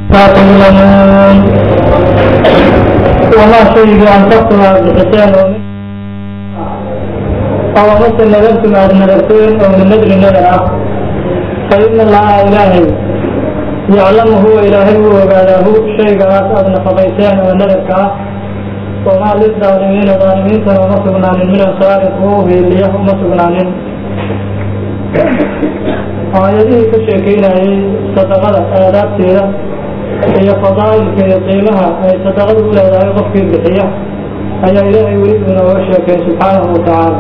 تعلمون وما شيء أنفقتم بحسان ومن أو مثل نذرتم أن نذرتين أو من نذر نذر فإن الله إلهي يعلم هو إلهي وقاله شيء قرأت أدنى فضيتين ونذرك وما للظالمين ظالمين وما سبنان من أنصار قوه اللي يهم سبنان aayadihii ka sheekeynayay sadaqada aadaabteeda iyo fadaa'ilka iyo qiimaha ay sadaqadu u leedahay qofkii bixiya ayaa ilaahay weli inooga sheekay subxaanahu watacaala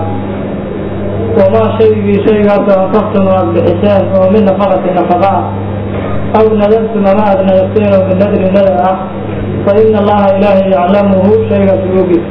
wamaa shaygii shaygaasoo anfaqtum aad bixiseen oo min nafaqati nafaqa ah aw nadartum ama aad nadarteen oo min nadri nadar ah fa ina allaha ilaahay yaclamuhu shaygaas oogis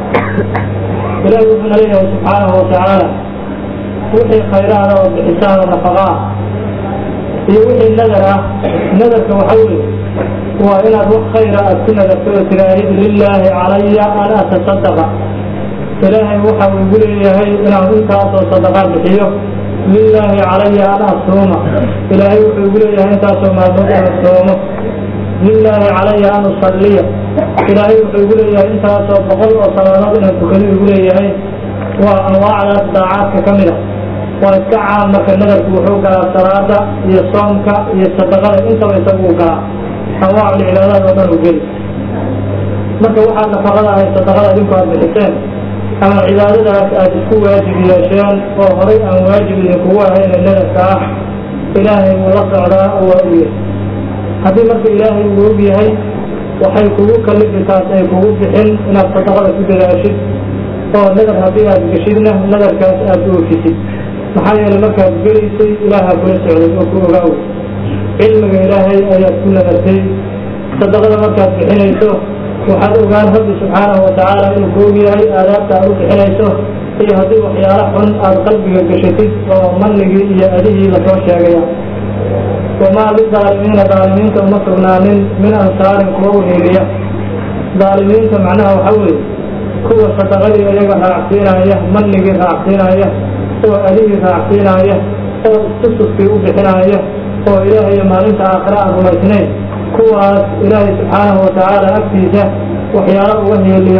ilaahay wuxuuna leeyahay subxaanahu watacaala wixii khayraana oo bixisaan oo nafaqa ah iyo wixii nadar ah nadarka waxa weye waa inaad wax khayra aad ku nadarto oo tiraahid lilaahi calaya an atasadaqa ilaahay waxa uu igu leeyahay inaan intaasoo sadaqa bixiyo lilaahi calaya an asuuma ilaahay wuxuu igu leeyahay intaasoo maalmood aan soomo lilaahi calaya an usalliya ilaahay wuxuu igu leeyahay intaasoo boqol oo salaadood inaan tukado igu leeyahay waa anwaacdaas daacaadka ka mid a waa iska caam marka nadarku wuxuu galaa salaada iyo soomka iyo sadaqada intaba isagu u galaa anwaacu cibaadaad oo dhan u geli marka waxaad nafaqada ahay sadaqada idinku aad bixiseen ama cibaadadaas aad isku waajib yeesheen oo horay aan waajib idinkugu ahayna nadarka ah ilaahay wuu la socdaa oo waa og yahay haddii marka ilaahay uu og yahay waxay kugu kalifi taas ay kugu bixin inaad sadaqada ku dadaashid oo nadar haddii aad geshidna nadarkaas aada oofisid maxaa yeelay markaad gelaysay ilaahaa kula socday oo ku ogaaw cilmiga ilaahay ayaad ku nadartay sadaqada markaad bixinayso waxaad ogaan rabbi subxaanahu watacaala inuu ku og yahay aadaabta aad u bixinayso iyo haddii waxyaalo xun aad qalbiga geshatid oo manigii iyo adihii lasoo sheegaya wamaa lidaalimiina daalimiinta uma sugnaanin min ansaarin kuwa u hiiliya daalimiinta macnaha waxaa weeye kuwa sadaqadii iyaga raacsiinaya manigii raacsiinaya oo adihii raacsiinaya oo istususkii u bixinaya oo ilaahay maalinta aakhira aan rumaysnayn kuwaas ilaahay subxaanahu watacaala agtiisa waxyaalo uga heeliya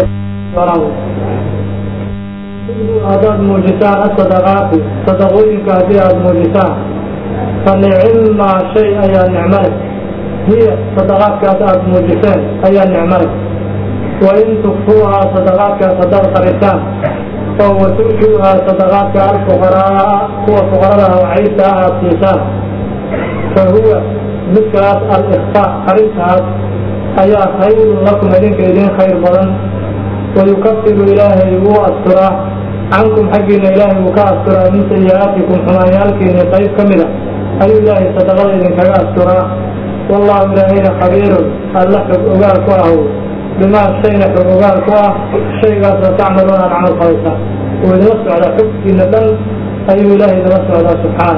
haddaad muujisaan asadaqaati sadaqooyinka haddii aada muujisaan fa nicimmaa shay ayaa nicmo leh hiya sadaqaadkaas aada muujiseen ayaa nicmo leh wain tukfuuhaa sadaqaadkaas haddaad qarisaan oo watu'tuuhaa sadaqaadka alfuqaraa kuwa fuqaradaha wacaydta ah aad siisaan fa huwa midkaas al-ikfaa qarintaas ayaa khayrun lakum idinka idin khayr badan wayukafiru ilaahay wuu asturaa cankum xaggiina ilaahay wuu ka asturaa min sayi-aatikum xumaanyaalkiini qayb ka mida ayuu ilaahay sadaqada idinkaga asturaa wallahu ilaahayna khabiirun alla xog ogaal ku ahow bimaa shayna xog ogaal ku ah shaygaasoo tacmaluun aad camal falaysaan uu idinla socdaa xogtiina dhan ayuu ilaahay idinla socdaa subxaana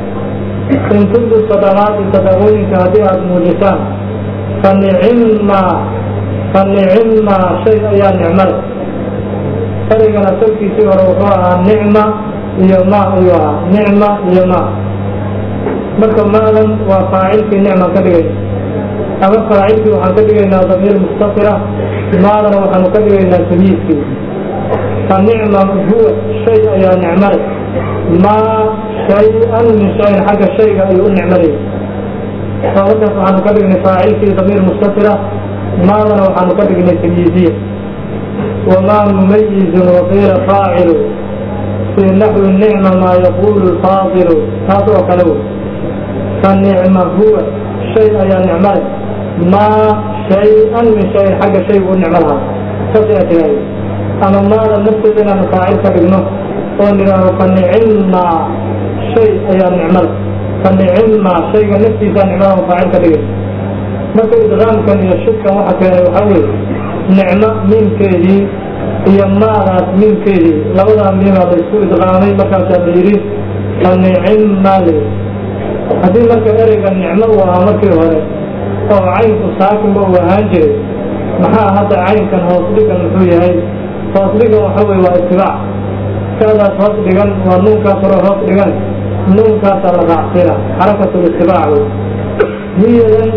in tubdu sadaqaati sadaqooyinka haddii aada muujisaan fa nicimmaa fa nicimmaa shay ayaa nicmale erigana salkiisii hore wuxuu ahaa nicma iyo ma ayuu ahaa nicma iyo ma marka maadan waa faacilkii nicman ka dhigayna ama faacilkii waxaan ka dhigaynaa damiir mustafira maadana waxaanu ka dhigaynaa tamyiiskii fa nicma huwa shay ayaa nicmale maa shay-an min shayin xagga shayga ayuu u nicmalaya oo markaas waxaanu ka dhignay faacilkii damiir mustafira maadana waxaanu ka dhignay tamyiiziya wamaa mumayizun waqiila faacilu fii naxwi nicma maa yaqulu lfaadilu taas oo kale wey fa nicma huwa shay ayaa nicmale maa shay-an min shayin xagga shaygu u nicmo lahaa saas ayaa tiraahda ama maada nafteeda inaanu faacil ka dhigno oo nidhaahdo fa nicimmaa shay ayaa nicmale fa nicimmaa shayga naftiisaa nicmadahu faacil ka dhigay marka idqaamkan iyo shidkan waxa keenay waxaa weeye nicmo miimkeedii iyo maadaas miimkeedii labadaa miimaa la isku idqaamay markaasaa la yidhi fa nicimmaa le haddii marka ereyga nicmo uu ahaa markii hore oo caynku saakinba uu ahaan jiray maxaa hadda caynkan hoos dhigan muxuu yahay hoos dhigan waxa weye waa itibaac kaadaas hoos dhigan waa nuunkaas hore hoos dhigan nuunkaasaa la raacsiina xarakatul itibaac wey hiyadan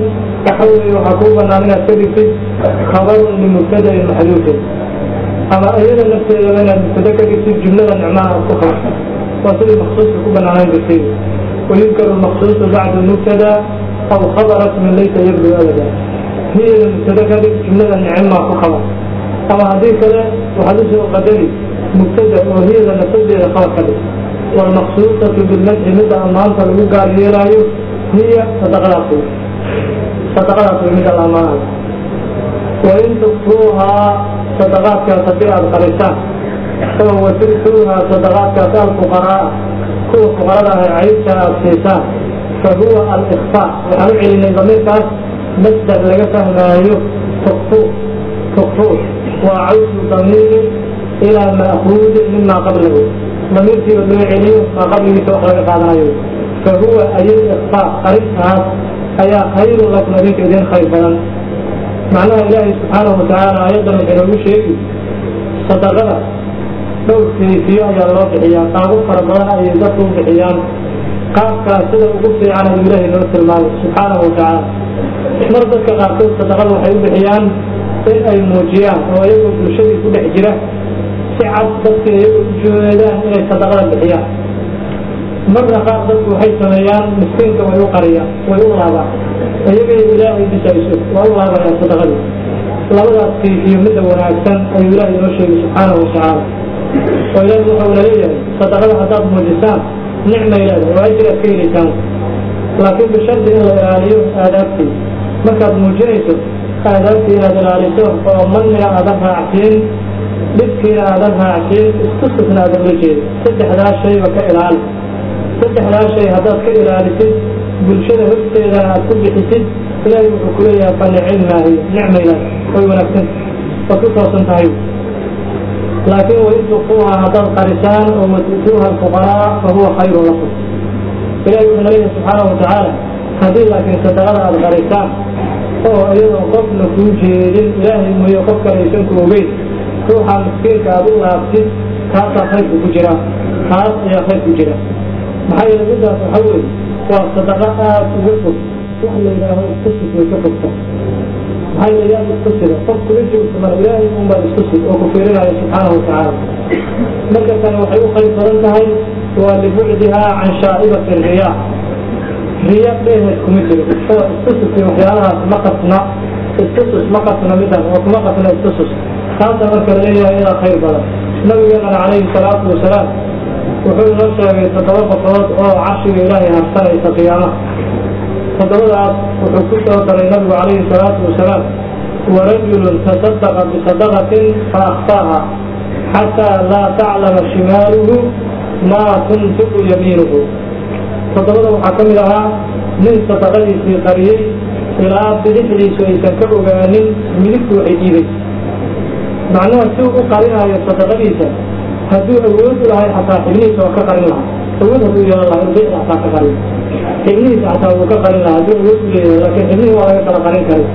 waxa weeye waxaa kuu banaan inaad ka dhigtid khabarun limubtadain maxduufin ama iyada nafteedaba inaad mubtada ka dhigtid jumlada nicmaha aad ku khabarto waa sidii maksuuska ku banaanaan jirtay ويذكر المخصوص بعد المبتدا أو خبر اسم ليس يبدو أبدا هي المبتدا كذلك جملة نعمة فخبر أما هذه كذا وحدث قدري مبتدا وهي لنفسد خبر كذلك والمخصوصة بالمدح مدى أمانة الوقع ليرايو هي صدقات صدقات مدى الأمانة وإن تخفوها صدقات كتبيع القريسان فهو تركوها صدقات كتبيع الفقراء kuwa fuqarada ah caybta aad siisaan fa huwa al-ikfaa waxaan u celinay damiirkaas masdar laga fahmaayo tukfu tukfu waa cawsu damiiri ilaa ma'kuudin mima qablahu damiirkiiba loo celiyo maa qabligiisa wax laga qaadanayo fa huwa ay ikfaa arrintaas ayaa khayrun lakum adinka idin khayr badan macnaha ilaahay subxaanahu watacaala aayaddan wuxuu noogu sheegi sadaqada dhowr kayfiyo ayaa loo bixiyaa qaabo fara badan ayay dadku u bixiyaan qaabkaas sida ugu fiican ayuu ilaahay noo tilmaamay subxaanahu watacaala mar dadka qaarkood sadaqada waxay u bixiyaan in ay muujiyaan oo iyagoo bulshadii ku dhex jira si cad dadka iyagoo u jeedaan inay sadaqada bixiyaan marna qaar dadku waxay sameeyaan miskiinka way u qariyaan way u laabaan iyagay ilaahay dhisayso waa u laabayaan sadaqadii labadaas kayfiyo midda wanaagsan ayuu ilaahay noo sheegay subxaanahu watacaala oo ilaahi wuxuu leeyahay sadaqada haddaad muujisaan nicmay leedahay oo ajir aad ka helaysaan laakiin bishardi in la ilaaliyo aadaabtii markaad muujinayso aadaabtii inaad ilaaliso oo manina aadan raacsiin dhibkiina aadan raacsiin istustusna aadan la jeedin saddexdaas shayba ka ilaali saddexdaas shay haddaad ka ilaalisid bulshada horteedana aad ku bixisid ilaahi wuxuu ku leeyahay fa nicimaahi nicmaylaad way wanaagsan waad ku toosan tahay laakiin wain tukfuuha haddaad qarisaan oo watu'tuuha alfuqaraa fahuwa khayru lakum ilahi wuxuu leeyahay subxaanahu watacaala haddii laakiin sadaqada aada qarisaan oo iyadoo qofna kuu jeedin ilaahay mooye qof kale aysan ku ogeyn ruuxa miskiinka aada u laabtid kaasaa khayrku ku jira taas ayaa khayr ku jira maxaa yeele midaas waxa weeye waa sadaqo aada uga fog wax la yidhaaho iskusid way ka fogta maxaa yeele yaa iskusida qof kula joogto mara ilaahay unbaa iskusid oo ku fiirinaya subxaanahu watacaala marka tani waxay u khayr badan tahay waa libucdihaa can shaa'ibati riyaa riya dheeheed kuma jiro oo iskususki waxyaalahaas ma qasna iskusus ma qasna midan oo kuma qasna iskusus taasa marka laleeyahay idaa khayr badan nabigeenana calayhi salaatu wasalaam wuxuu inoo sheegay toddoba qofood oo carshiga ilaahay harsanaysa qiyaamaha toddobadaas wuxuu ku soo daray nabigu calayhi salaatu wasalaam warajulun tasadaqa bisadaqatin faakfaaha xataa laa taclama shimaaluhu maa tunfiqu yamiinuhu toddobada waxaa ka mid ahaa nin sadaqadiisii qariyey ilaa bidixdiisu aysan ka ogaanin midigtu waxay dhiibay macnaha si uu u qarinayo sadaqadiisa hadduu awood u lahay xataa xibnihiisa waa ka qarin lahaa awood hadduu yeelan lahaa inuu bidixda xataa ka qarin xibnihiisa xataa wuu ka qarin lahaa hadduu awood u leeyahay laakiin xibnihii waa laga kala qarin karay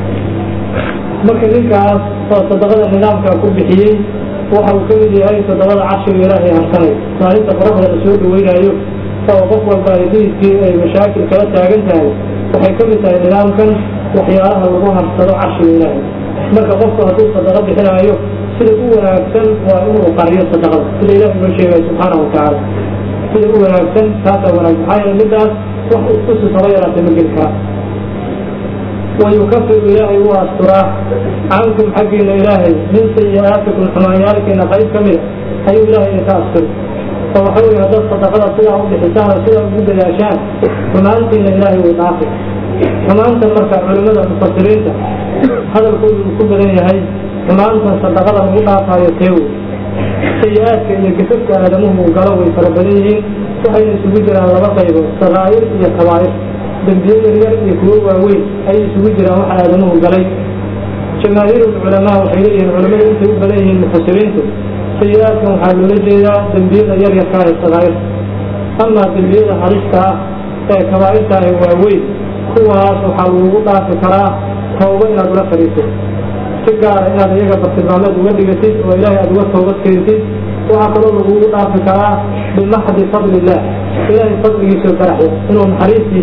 marka ninkaas oo sadaqada nidaamka ku bixiyey waxa uu ka mid yahay toddobada carshiga ilaahay harsanay maalinta qoraxda la soo dhaweynayo oo qof walba hadiiskii ay mashaakil kala taagan tahay waxay ka mid tahay nidaamkan waxyaalaha lagu harsado carshiga ilaahay marka qofku hadduu sadaqo bixinaayo sida u wanaagsan waa inuu qariyo sadaqada sida ilahi noo sheegay subxaanahu watacaala sida u wanaagsan taasaa wanaagsan maxaa yeele midaas wax iskusus haba yaraatay ma geli kara wayukafiru ilaahay u asturaa cankum xaggiina ilaahay min sayi-aatikum xumaanyaalkiina qayb ka mida ayuu ilaahay idinka asturi oo waxa weye haddaad sadaqada sidaa u bixisaan oo sidaa ugu dadaashaan xumaantiina ilaahay wuu dhaafi xumaantan marka culimmada mufasiriinta hadalkoodu uu ku badan yahay xumaantan sadaqada lagu dhaafayo teewo sayi-aadka iyo gafafka aadamuhu uu galo way fara badan yihiin waxayna isugu jiraan laba qaybood sakaa'ir iyo kabaa'ir dembiye yaryar iyo kuwo waaweyn ayay isugu jiraan waxa aadamuhu galay jamaahiir culamaa waxay leeyihiin culamada intay u badan yihiin mufasiriintu sayi-aadkan waxaa loola jeedaa dembiyada yaryarka ee sakaa'irta amaa dembiyada halista ah ee kabaa'irta ah waaweyn kuwaas waxaa lagugu dhaafi karaa tawba inaad ula fadhiisid si gaara inaad iyaga bartilmaameed uga dhigatid oo ilaahay aad uga toobad keentid waxaa kaloo lagugu dhaafi karaa bimaxdi fadli illah ilaahay fadligiisao baraxya inuu naxariistiisa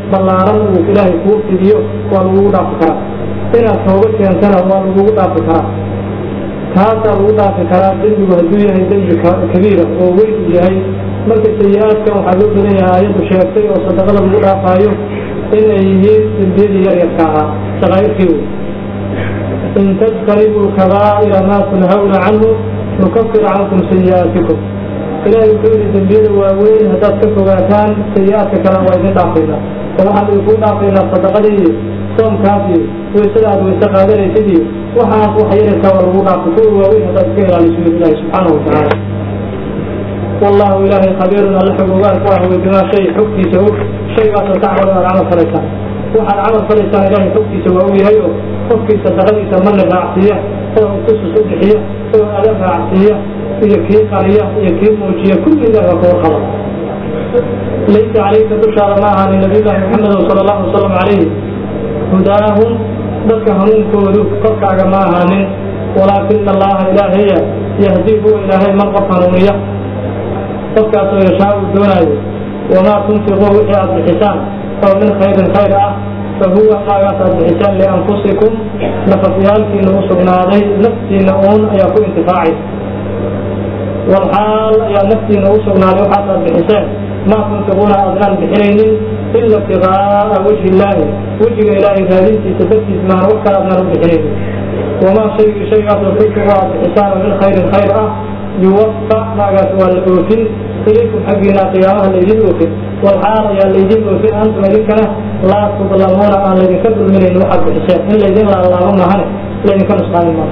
ballaaran uu ilaahay kuu fidiyo waa lagugu dhaafi karaa inaad tooba keentana waa lagugu dhaafi karaa taasaa lagu dhaafi karaa dembigu hadduu yahay dembi kabiira oo weyn uu yahay marka sayi-aadkan waxaa loo badan yahay aayaddu sheegtay oo sadaqada lagu dhaafaayo inay yihiin dembiyadii yaryarka ahaa shaqaa'irkii wey in tajtanibuu kabaa'ira maa tunhawna canhu nukafir cankum sayi'aatikum ilaahay wuxuu yidhi dembiyada waaweyn haddaad ka fogaataan sayi-aadka kalena waa idin dhaafaynaa oo waxaan idinku dhaafaynaa sadaqadii iyo soomkaas iyo waysada aad wayse qaadanaysid iyo waxaas wax yararkaa waa lagu dhaafay kuwa waaweyn haddaad iska ilaaliso ilaahi subxaanahu watacaala wallahu ilaahay khabiirun alla xog ogaan ku ah wey bimaa shay xogtiisa og shaygaasoo tacmalu aad camal falaysaan waxaad camal falaysaan ilaahay xogtiisa waa u yahay oo qofkii sadaqadiisa marna raacsiiya oo itusus u bixiya oo ada raacsiiya iyo kii qariya iyo kii muujiya kulli ilahi waa ka warqaba laysa calayka dushaada ma ahaanin nabiyullaahi maxamedo sala allahu wasalam calayhi hudaahum dadka hanuunkoodu korkaaga ma ahaanin walaakina allaha ilaahaya yahdii huwa ilaahay man qof hanuuniya qofkaasoo yashaa uu doonaayo wamaa tunfiquu wixii aad bixisaan oo min khayrin khayr ah fahuwa maagaas aad bixisaan lianfusikum nafafyaalkiina u sugnaaday naftiina uun ayaa ku intifaacaysa walxaal ayaa naftiina u sugnaaday waxaas aad bixiseen maa tunfiquuna aadnaan bixinaynin ila ibtiqaa'a wajhi illaahi wejiga ilaahay raadintiisa dartiis maana wax kale aadnaan u bixinaynin wamaa shaygii shaygaasoo tunfiqu aad bixisaan oo min khayrin khayr ah yuwafa maagaas waa la oofin ilaykum xaggiina qiyaamaha laydin oofin walxaal ayaa laydin oofin antum idinkana laa tudlamuuna aan laydinka dulminayn waxaad bixiseen in laydin laalaabo mahane laydinka nusqaamin maaha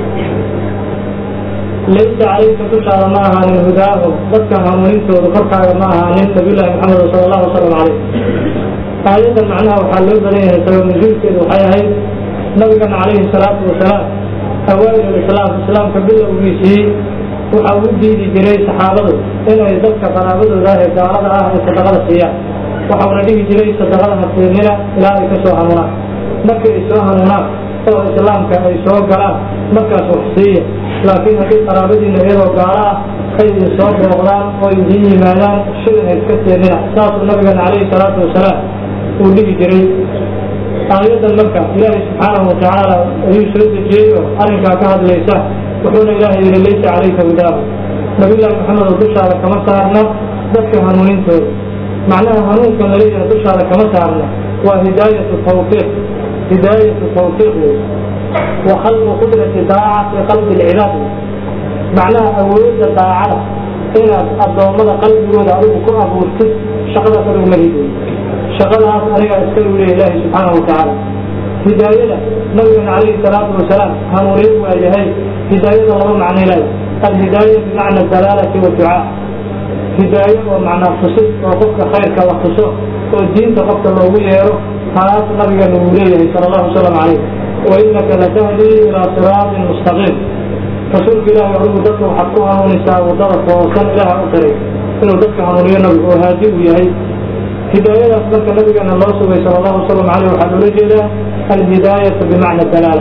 laysa calayka dushaada ma ahaanin hudaahum dadka hanuunintooda korkaaga ma ahaanin nabiyullaahi maxamed sala allahu wasalam calayh aayaddan macnaha waxaa loo badan yahay sabab nusuulkeedu waxay ahayd nabigana calayhi salaatu wasalaam awaail islaam islaamka bilowgiisii waxa uu diidi jiray saxaabadu inay dadka qaraabadooda ah ee gaalada ah ay sadaqada siiyaan waxauna dhihi jiray sadaqada hasiinina ilaa ay ka soo hanuunaan markii ay soo hanuunaan oo islaamka ay soo galaan markaas wax siiya laakiin haddii qaraabadiina iyadoo gaalo ah ay idin soo booqdaan oo idiin yimaadaan shilin iska siinina saasuu nabigeena calayhi salaatu wasalaam uu dhihi jiray aayaddan marka ilaahay subxaanahu watacaala ayuu soo dejiyey oo arrinkaa ka hadlaysa wuxuuna ilaahay yihi laysa calayka hudaahu nabiyullaahi maxamed oo dushaada kama saarna dadka hanuunintooda macnaha hanuunka laleeyahay dushaada kama saarna waa hidaayatu tawfiiq hidaayatu tawfiiq wey wa khalqu qudrati daaca fi qalbi lcibaad wey macnaha awoodda daacada inaad addoommada qalbigooda adigu ku abuurtid shaqadaas adigu ma hid wey shaqadaas anigaa iska leeya ilaahi subxaanahu watacaala hidaayada nabigana calayhi salaatu wasalaam hanuuniye waa yahay hidaayada laba macno ilahay alhidaaya bimacna dalaalati waducaa hidaayo oo macnaa tusid oo qofka khayrka la tuso oo diinta qofka loogu yeero taas nabigana uu leeyahay sala allahu wasalam calayh wa inaka latahdii ilaa siraatin mustaqiim rasuulka ilaahay adigu dadka waxaad ku hanuunisaa waddada toosan ilaaha u taray inuu dadka hanuuniyo nabigu oo haadi uu yahay hidaayadaas marka nabigeena loo sugay sala allahu wasalam caleyh waxaa loola jeedaa alhidaayatu bimacna dalaala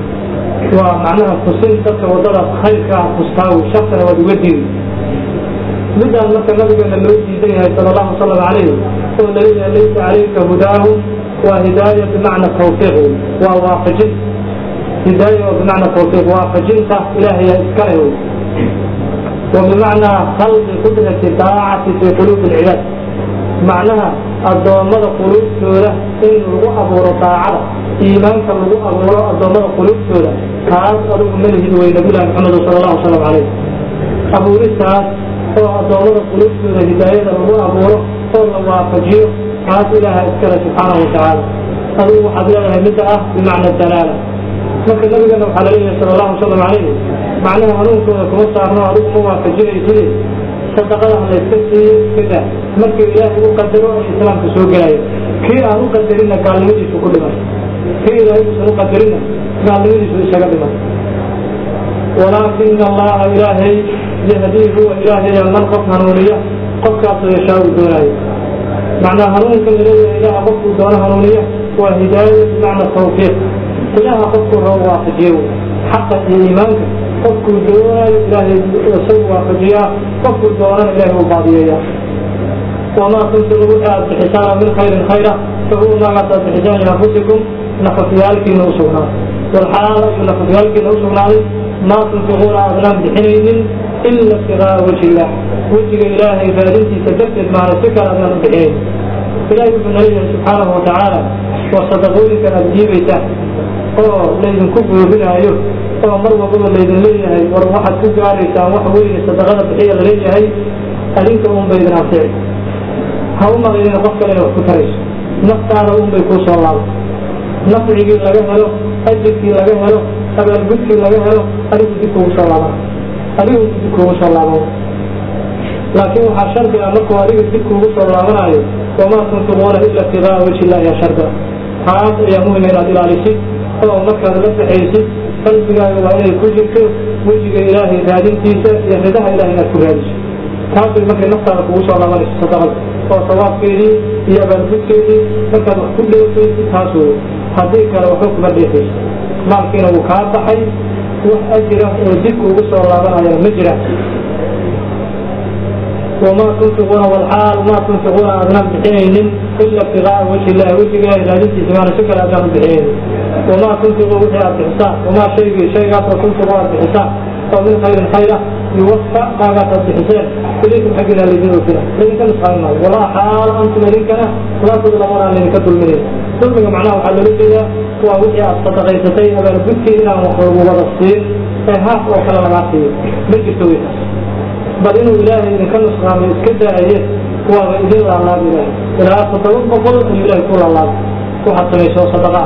waa macnaha tusin dadka waddada khayrka ah tustaawi shaksina waad uga diidi midaan marka nabigeena loo diidan yahay sala allahu wasalam calayh oo laleeyahay laysa calayka hudaahu waa hidaaya bimacna tawfiiq wey waa waafajin hidaaya oo bimacna tawfiiq waafajinta ilaahayaa iskale wey wa bimacnaa khalqi qudrati daacati fi quluubi alcibaad macnaha addoommada quluubtooda in lagu abuuro daacada iimaanka lagu abuuro addoommada quluubtooda taas adigu malihid wey nabiyullahi maxamed sala allahu wasalam calayh abuuristaas oo addoommada quluubtooda hidaayada lagu abuuro oo la waafajiyo taas ilaaha iskale subxaanahu watacaala adigu waxaad leedahay midda ah bimacna dalaala marka nabigana waxaa laleeyahay sala allahu wasalam calayh macnaha hanuunkooda kuma saarno adigu ma waafajinayside sadaqada layska siiyo iska daa markii ilaahay u qadaro ay islaamka soo gelayo kii aan u qadarinna gaalnimadiisu ku dhiman kii ilaahay uusan u qadarinna gaalnimadiisu isaga dhiman walaakina allaha ilaahay yahdii huwa ilaahaya man qof hanuuniya qofkaasoo yashaa uu doonaayo macnaa hanuunka laleeyahay ilaha qofkuu doono hanuuniya waa hidaaya bimacna tawfiiq ilaha qofkuu rabo waafajiyo xaqa iyo iimaanka qofkuu doonaayo ilaahay isagu waafajiyaa qofkuu doonana ilaahay uu baadiyeeya wamaa tunfiqu wixii aad bixisaan min khayrin khayra tunfiquu maagaataad bixisaan lianfusikum nafafyaalkiina u sugnaaday walxaal ayuu nafafyaalkiina u sugnaaday maa tunfiquuna aadnaan bixinaynin ila ibtigaa wajhi illah wejiga ilaahay raadintiisa darteed maana si kale aadnaan u bixinayn ilahay wuxuu naleeyahay subxaanahu watacaala waa sadaqooyinkan aada jiibaysaan oo laydinku buurinaayo oo mar walbaba laydin leeyahay war waxaad ku gaaraysaan wax weyne sadaqada bixiya laleeyahay adinka un ba idin anfici ha u maqlina qof kale inay wax ku tarayso naftaada un bay kuu soo laabay nafcigii laga helo ajirkii laga helo abaalgudkii laga helo adigu dib kugu soo laaban adigu dib kugu soo laaban laakiin waxaa shardi ah markuu adiga dib kugu soo laabanayo wamaa tunfiquuna ila ibtigaa wajhi illahi ya shardi ah taas ayaa muhima inaad ilaalisid oo markaad la baxaysid qalbigaaga waa inay ku jirto wejiga ilaahay raadintiisa iyo ridaha ilahay inaad ku raadiso taasay markay naftaada kugu soo laabanayso sadaqada oo sawaabkeedii iyo abaalgudkeedii markaad wax ku dheefaysid taas wey haddii kale waxba kuma dheefayso maalkiina wuu kaa baxay wax ajira oo dib ugu soo laabanayana ma jira wamaa tunfiquuna walxaal maa tunfiquuna aadnaan bixinaynin ila ibtigaaa wajhi illahi wejiga ilahay raadintiisa maana si kale aadnaan u bixinaynin wamaa tunfiquu wixii aad bixisaan wamaa shaygii shaygaasoo tunfiqu aad bixisaan oo min khayrin khayra yuwafa maagaas aad bixiseen ilaykum xaggiina laydin oofina laydinka nusqaamin maayo walaa xaal antum idinkana laa tudlamuuna aan laydinka dulminayn dulmiga macnaha waxaa loola jeedaa waa wixii aad sadaqaysatay abaalgudkii inaan wax lagu wada siin ee haaf oo kale lagaa siiyo ma jirto weytaas bal inuu ilaahay idinka nusqaamay iska daaye waaba idin laalaaba ilaahay ilaa toddoba boqol ayuu ilaahay ku laalaabay waxaad samayso sadaqaa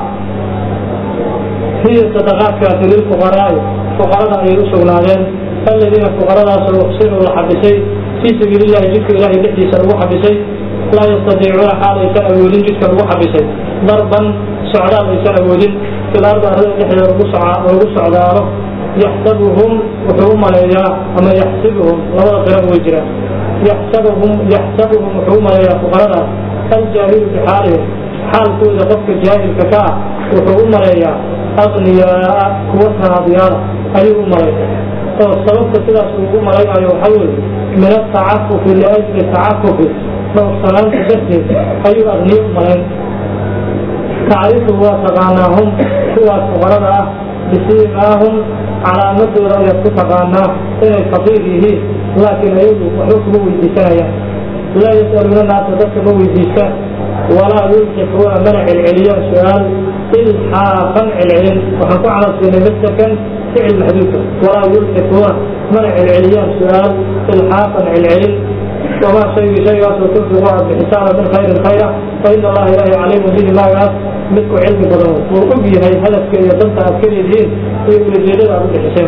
hiya sadaqaadkaasi lilfuqaraa'i fuqarada ayay u sugnaadeen aladiina fuqaradaasoo uxsinuu la xabisay fii sabiili illahi jidka ilaahay dhexdiisa lagu xabisay laa yastadiicuuna xaal aysan awoodin jidka lagu xabisay darban socdaal aysan awoodin fil ardi arlada dhexdeeda lagu socdaalo yaxsabuhum wuxuu u maleeyaa ama yaxsibuhum labada qiran way jiraan yaxsabuhum yaxsabuhum wuxuu u maleeyaa fuqaradaas aljaahilu bixaalihim xaalkooda qofka jaahilka ka ah wuxuu u maleeyaa aqniyaa kuwa sanaadyaala ayuu u malay oo sababta sidaas uu u malaynayo waxaa weeye min atacafufi liajli tacafufi dhowrsanaanta darteed ayuu aqniyo u malayn tacrifu waa taqaanaahum kuwaas fuqarada ah bisiimaahum calaamadooda ayaad ku taqaanaa inay faqiir yihiin laakiin ayagu waxba kuma weydiisanayaan laa yas'aluuna naasa dadka ma weydiistaan walaa yulxifuuna mana celceliyaan su-aal ilxaafan celcelin waxaan ku camalsiinay masdarkan ficil maxduudka walaa yulxifuuna mana celceliyaan su-aal ilxaafan celcelin wamaa shaygii shaygaasoo tunfiqu aad bixisaana min khayrin khayra fa ina allaha ilaahi caliimun bihi maagaas midku cilmi badan wuu og yahay hadafka iyo danta aad ka leedihiin iyo ulajeedada aad u bixiseen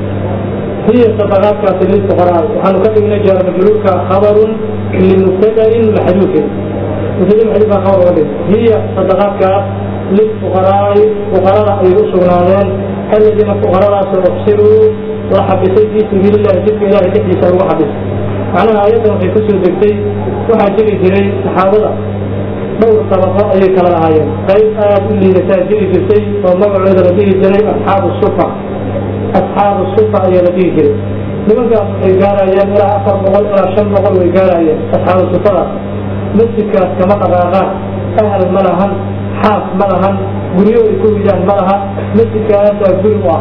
hiya sadaqaadkaasi lilfuqaraa waxaanu ka dhignay jaara majruurka khabarun limubtadain maxduufin mubtada maxduuf baa khabar uga dhig hiya sadaqaadkaas lilfuqaraa'i fuqarada ayay u sugnaadeen aladiina fuqaradaasoo uxsiruu la xabisay fii sabiili illahi jidka ilahay dhexdiisa lagu xabisay macnaha ayaddan waxay kusoo degtay waxaa jiri jiray saxaabada dhowr sabaqo ayay kala lahaayeen qayb aad u liidataa jiri jirtay oo magacooda la dhihi jiray asxaabu sufa asxaabu sufa ayaa la dhihi jiray nimankaas waxay gaarayeen ilaa afar boqol ilaa shan boqol way gaarayeen asxaabu sufadaas masjidkaas kama dhaqaaqaan ahal ma lahan xaas ma lahan guryo ay ku ridaan ma laha masjidkaasaa guri u ah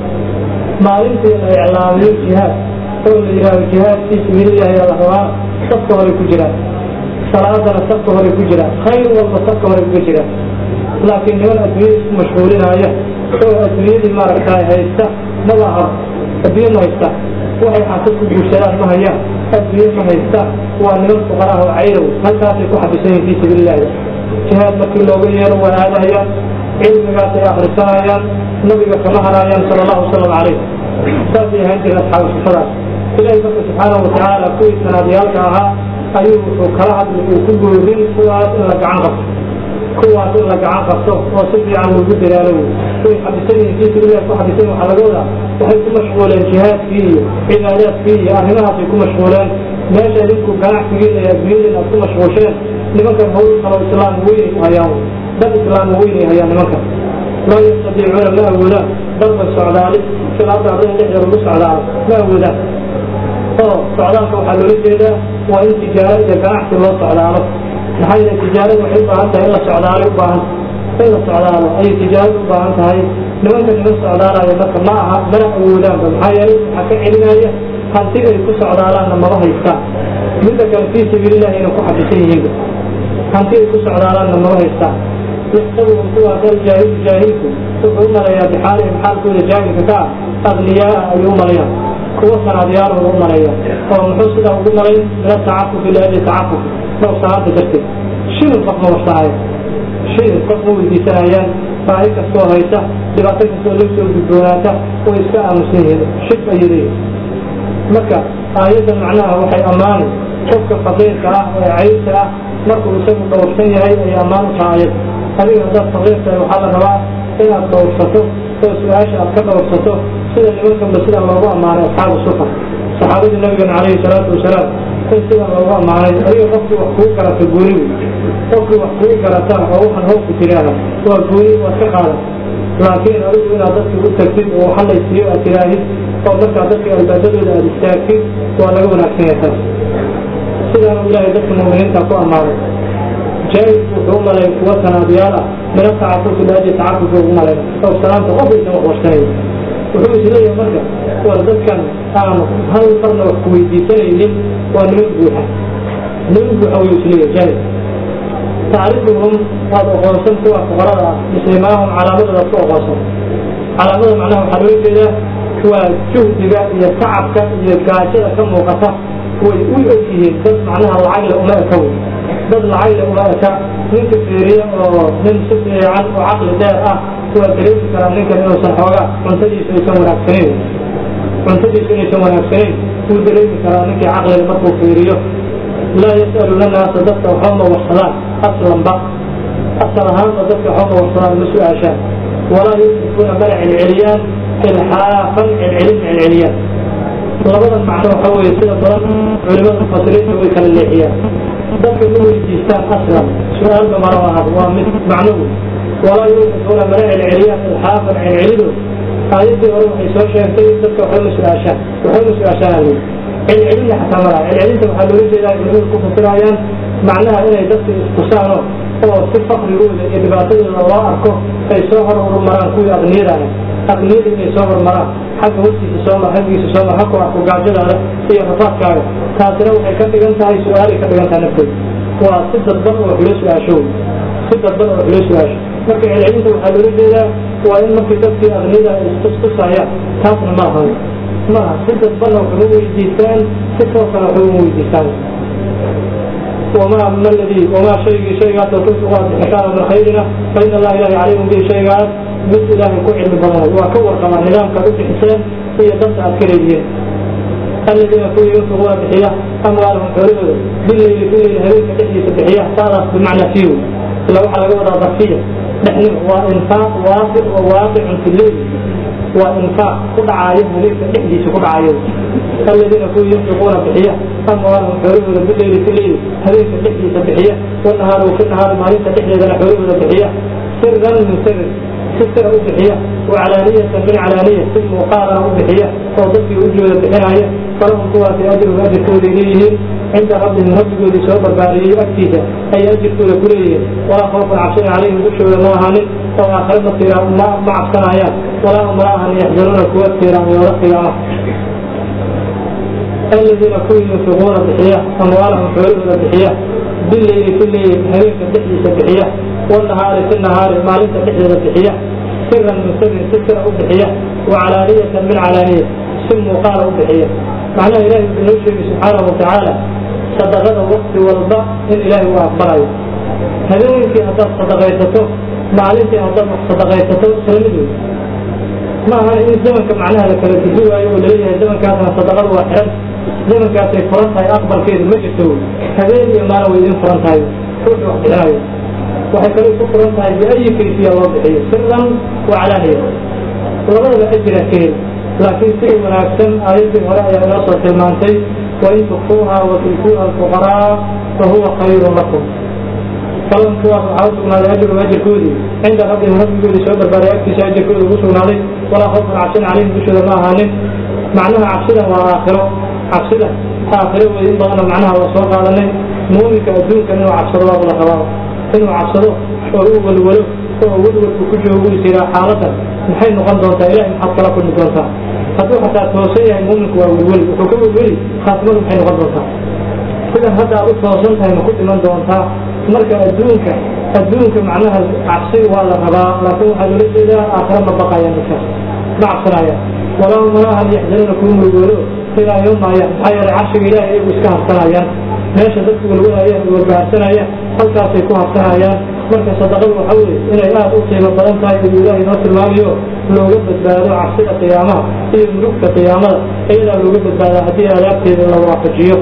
maalintii la iclaamiyo jihaad oo la yidhahdo jihaad fii sabiilillahi yaa la rabaa safka horay ku jiraan salaadana safka horay ku jiraan khayr walba safka horay kuga jiraan laakiin niman adduunyada isku mashquulinaya oo adduunyadii maaragtay haysta maba aha adduunye ma haysta waxay xaasad ku guursadaan ma hayaan adduunye ma haysta waa niman fuqaraha oo caydow halkaasay ku xabisan yihin fii sabiilillahi jihaad markii looga yeero waa aadahayaan cilmigaasay akrisanayaan nabiga kama haraayaan sala allahu wasalam calayh saasay ahaan jireen asxaabu sufadaas ilaahay marka subxaanahu watacaala kuwii sanaadyaalka ahaa ayuu wuxuu kala hadli uu ku goorin kuwaas in la gacan qabto kuwaas in la gacan qabto oo si fiican loogu dadaalo way xabisan yihiin fii sabiilillahi ku xabisan waxaa laga wadaa waxay ku mashquuleen jihaadkii iyo cibaadaadkii iyo arrimahaasay ku mashquuleen meesha idinku ganacsigiina iyo adduunyadiina aad ku mashquusheen nimankan hawl kaloo islaam weynay u hayaan dad islaam weynay hayaan nimankan laa yastadiicuuna ma awoodaan darban socdaali sida hadda ardada dhexdeeda lagu socdaalo ma awoodaan oo socdaalka waxaa loola jeedaa waa in tijaaro iyo ganacsi loo socdaalo maxaa yeele tijaaradu waxay u baahan tahay in la socdaalay u baahan in la socdaalo ayay tijaaradu u baahan tahay nimanka niman socdaalayo marka ma aha mana awoodaanba maxaa yeelay waxaa ka celinaya hanti ay ku socdaalaanna maba haystaan midda kale fii sabiilillahi inay ku xabisan yihiinba hanti ay ku socdaalaanna maba haystaan yaxsabuhum kuwaa dal jaahilu jaahilku wuxuu u maleeyaa bixaalihim xaalkooda jaahilka ka ah agniyaaa ayuu u malayaan kuwa sanaadiyaalooda u maleeya oo muxuu sidaa ugu malayn min atacafufi liajli tacafufi dhowrsanaanta darteed shilin qof ma warsanaya shilin qof ma weydiisanayaan baahi kastoo haysa dhibaato kastoo la soo gudboonaata way iska aamusan yihiin shib ayay leeyihin marka aayadda macnaha waxay ammaanay qofka faqiirka ah ee caybta ah markuu isagu dhowrsan yahay ayay ammaan u tahay ayada adiga haddaad faqiirtahay waxaa la rabaa inaad dhowrsato oo su-aasha aad ka dhowrsato sida nimankanba sida loogu ammaanay asxaabu sufa saxaabadii nabigeena calayhi salaatu wasalaam in sida loogu ammaanay adiga qofkii wax kuu garata gooni wey qofkii wax kuu garata oo waxaan howku tiraahda waa gooni waad ka qaadan laakiin adigu inaad dadka u tagtid oo waxa laysiiyo aad tiraahid oo markaa dadka albaabadooda aad istaagtid waa laga wanaagsan yahay taas sidaanu ilaahay dadka mu'miniinta ku ammaanay jaahilku wuxuu u malay kuwa sanaadiyaal ah mina tacafufi laaji tacafufi ugu malayna oo salaanta qof aysan wax warsanaya wuxuu isleeyahay marka war dadkan aanu hal marna wax ku weydiisanaynin waa niman buuxa niman buuxa wayuu isleeyahay jaahil tacrifuhum waad oqoonsan kuwa fuqarada ah muslimaahum calaamadoodaad ku oqoonsan calaamada macnaha waxaa loola jeedaa waa juhdiga iyo tacabka iyo gaajada ka muuqata way u og yihiin dad macnaha lacagle uma eka wey dad lacagle uma eka ninka fiiriya oo nin si fiican oo caqli dheer ah waa dareemi karaa ninkan inuusan xoogaa cuntadiisu aysan wanaagsanayn cuntadiisu inaysan wanaagsanayn wuu dareemi karaa ninkii caqliga markuu fiiriyo laa yas'aluuna naasa dadka waxba ma warsadaan aslanba asal ahaanba dadka waxba ma warsadaan ma su-aashaan walaa yusrifuuna mana celceliyaan ilxaafan celcelin celceliyaan labadan macno waxa weeye sida badan culimada mufasiriinta way kala leexiyaan dadka ma weydiistaan aslan su-aalba mara ahad waa mid macnuhu walaa yusrifuuna mana celceliyaan ilxaafan celcelido aayaddii hore waxay soo sheegtay dadka waxba ma su-aashaan waxba ma su-aashaan ali celcelinna xataa malaha celcelinta waxaa loola jeedaa culimadu ku fasirayaan macnaha inay dadka iskusaano oo si fakrigooda iyo dhibaatadooda loo arko ay soo hor horumaraan kuwii aqniyadaana aqniyada inay soo horumaraan xagga hortiisa soo mar xaggiisa soo mar haku arko gaajadaada iyo rafaadkaaga taasina waxay ka dhigan tahay su-aalay ka dhigan tahay nafteeda waa si dadban oo xulo su-aasho wey si dadban oo xulo su-aasho marka celcelinta waxaa loola jeedaa waa in markii dadkii aqniyada ay istustusayaan taasna ma ahan maaha si dadbanna waxuma weydiistaan si toosana waxuma weydiistaan وما من الذي وما شيء شيء تنفقوا بحساب من خيرنا فإن الله إله عليم به شيء مثل إله كل علم بلد وكور كما نظام كبير حسين هي ضد أكريين الذين كل ينفقون بحية أموالهم حرمه بالليل في الليل هريك تحيي بحية صارت بمعنى فيه لو على قوة ضرفية نحن وإنفاق واقع وواقع في الليل وإنفاق كل عايز هريك تحيي كل عايز الذين كل ينفقون بحية أموالهم حرمه بالليل في الليل هريك تحيي بحية والنهار وفي النهار ما ينفع تحيي لنا حرمه بحية سرا من سر ستر أضحية وعلانية من علانية ثم مقارنة أضحية وضفي وجوه بحناية فلهم قوة أجر وأجر كوليه عند ربهم رب جودي سوى برباري أكتيسة أي أجر كل كليه ولا خوف عبسين عليهم بشر الله عنه وآخر مصيرا ما ما عبسنا آيات ولا هم راها يحزنون قوة كثيرا ويرقي الذين كل ينفقون بحية أموالهم حلول بحية بالليل في الليل هريك الدحية بحية والنهار في النهار ما ليس بحية بحية سرا من سر ستر بحية وعلانية من علانية سم قال بحية معناه إلهي بنوشه سبحانه وتعالى صدقنا وقت والباء إن إلهي وأقبله هذين في هذا صدقيته معلش هذا صدقيته سلمده ما هذا إن زمن كمعناها لك الجزوة يقول لي زمن كان صدقة واحد زمن كان فرنسا أكبر كده ما جبتوه هذين ما لو يدين فرنسا كل واحد waxay kale ku furan tahay biayi kayfiya loo bixiyo siran wacalaaniya labadaba ajira keen laakiin sida wanaagsan aayaddii hore ayaa inoo soo tilmaantay wain tukfuuha watuutuuha alfuqaraa fahuwa khayrun lakum falan kuwaas waxaa u sugnaaday ajrum ajirkoodii cinda rabbihim rabbigoodii soo barbaaray agtiisa ajirkooda ugu sugnaaday walaa khawfun cabsin calayhim dushooda ma ahaanin macnaha cabsidan waa aakhiro cabsida aakhiro wey in badanna macnaha waa soo qaadanay muuminka adduunkan inuu cabsado waa wada rabaa inuu cabsado oo u walwalo oo walwalku ku joogu is yiraa xaaladan maxay noqon doontaa ilahay maxaad kala kulmi doontaa hadduu xataa toosan yahay muuminku waa welweli wuxuu ka welweli khaatimadu maxay noqon doontaa sidan hadda aad u toosan tahay ma ku dhiman doontaa marka adduunka adduunka macnaha cabsi waa la rabaa laakiin waxaa loola jeedaa aakhira ma baqayaan dadkaas ma cabsanayaan walaa malahan yaxzanuna kuu mulgoolo ilaa yowmaya maxaa yeelay carshiga ilahay iyagu iska harsanayaan meesha dadku walwalayaan walbaharsanayaan halkaasay ku harsanayaan marka sadaqadu waxa weye inay aada u qiimo badan tahay ayuu ilaahay noo tilmaamayo looga badbaado cabsida qiyaamaha iyo mulugta qiyaamada iyadaa looga badbaadaa haddii adaabteeda la waafajiyo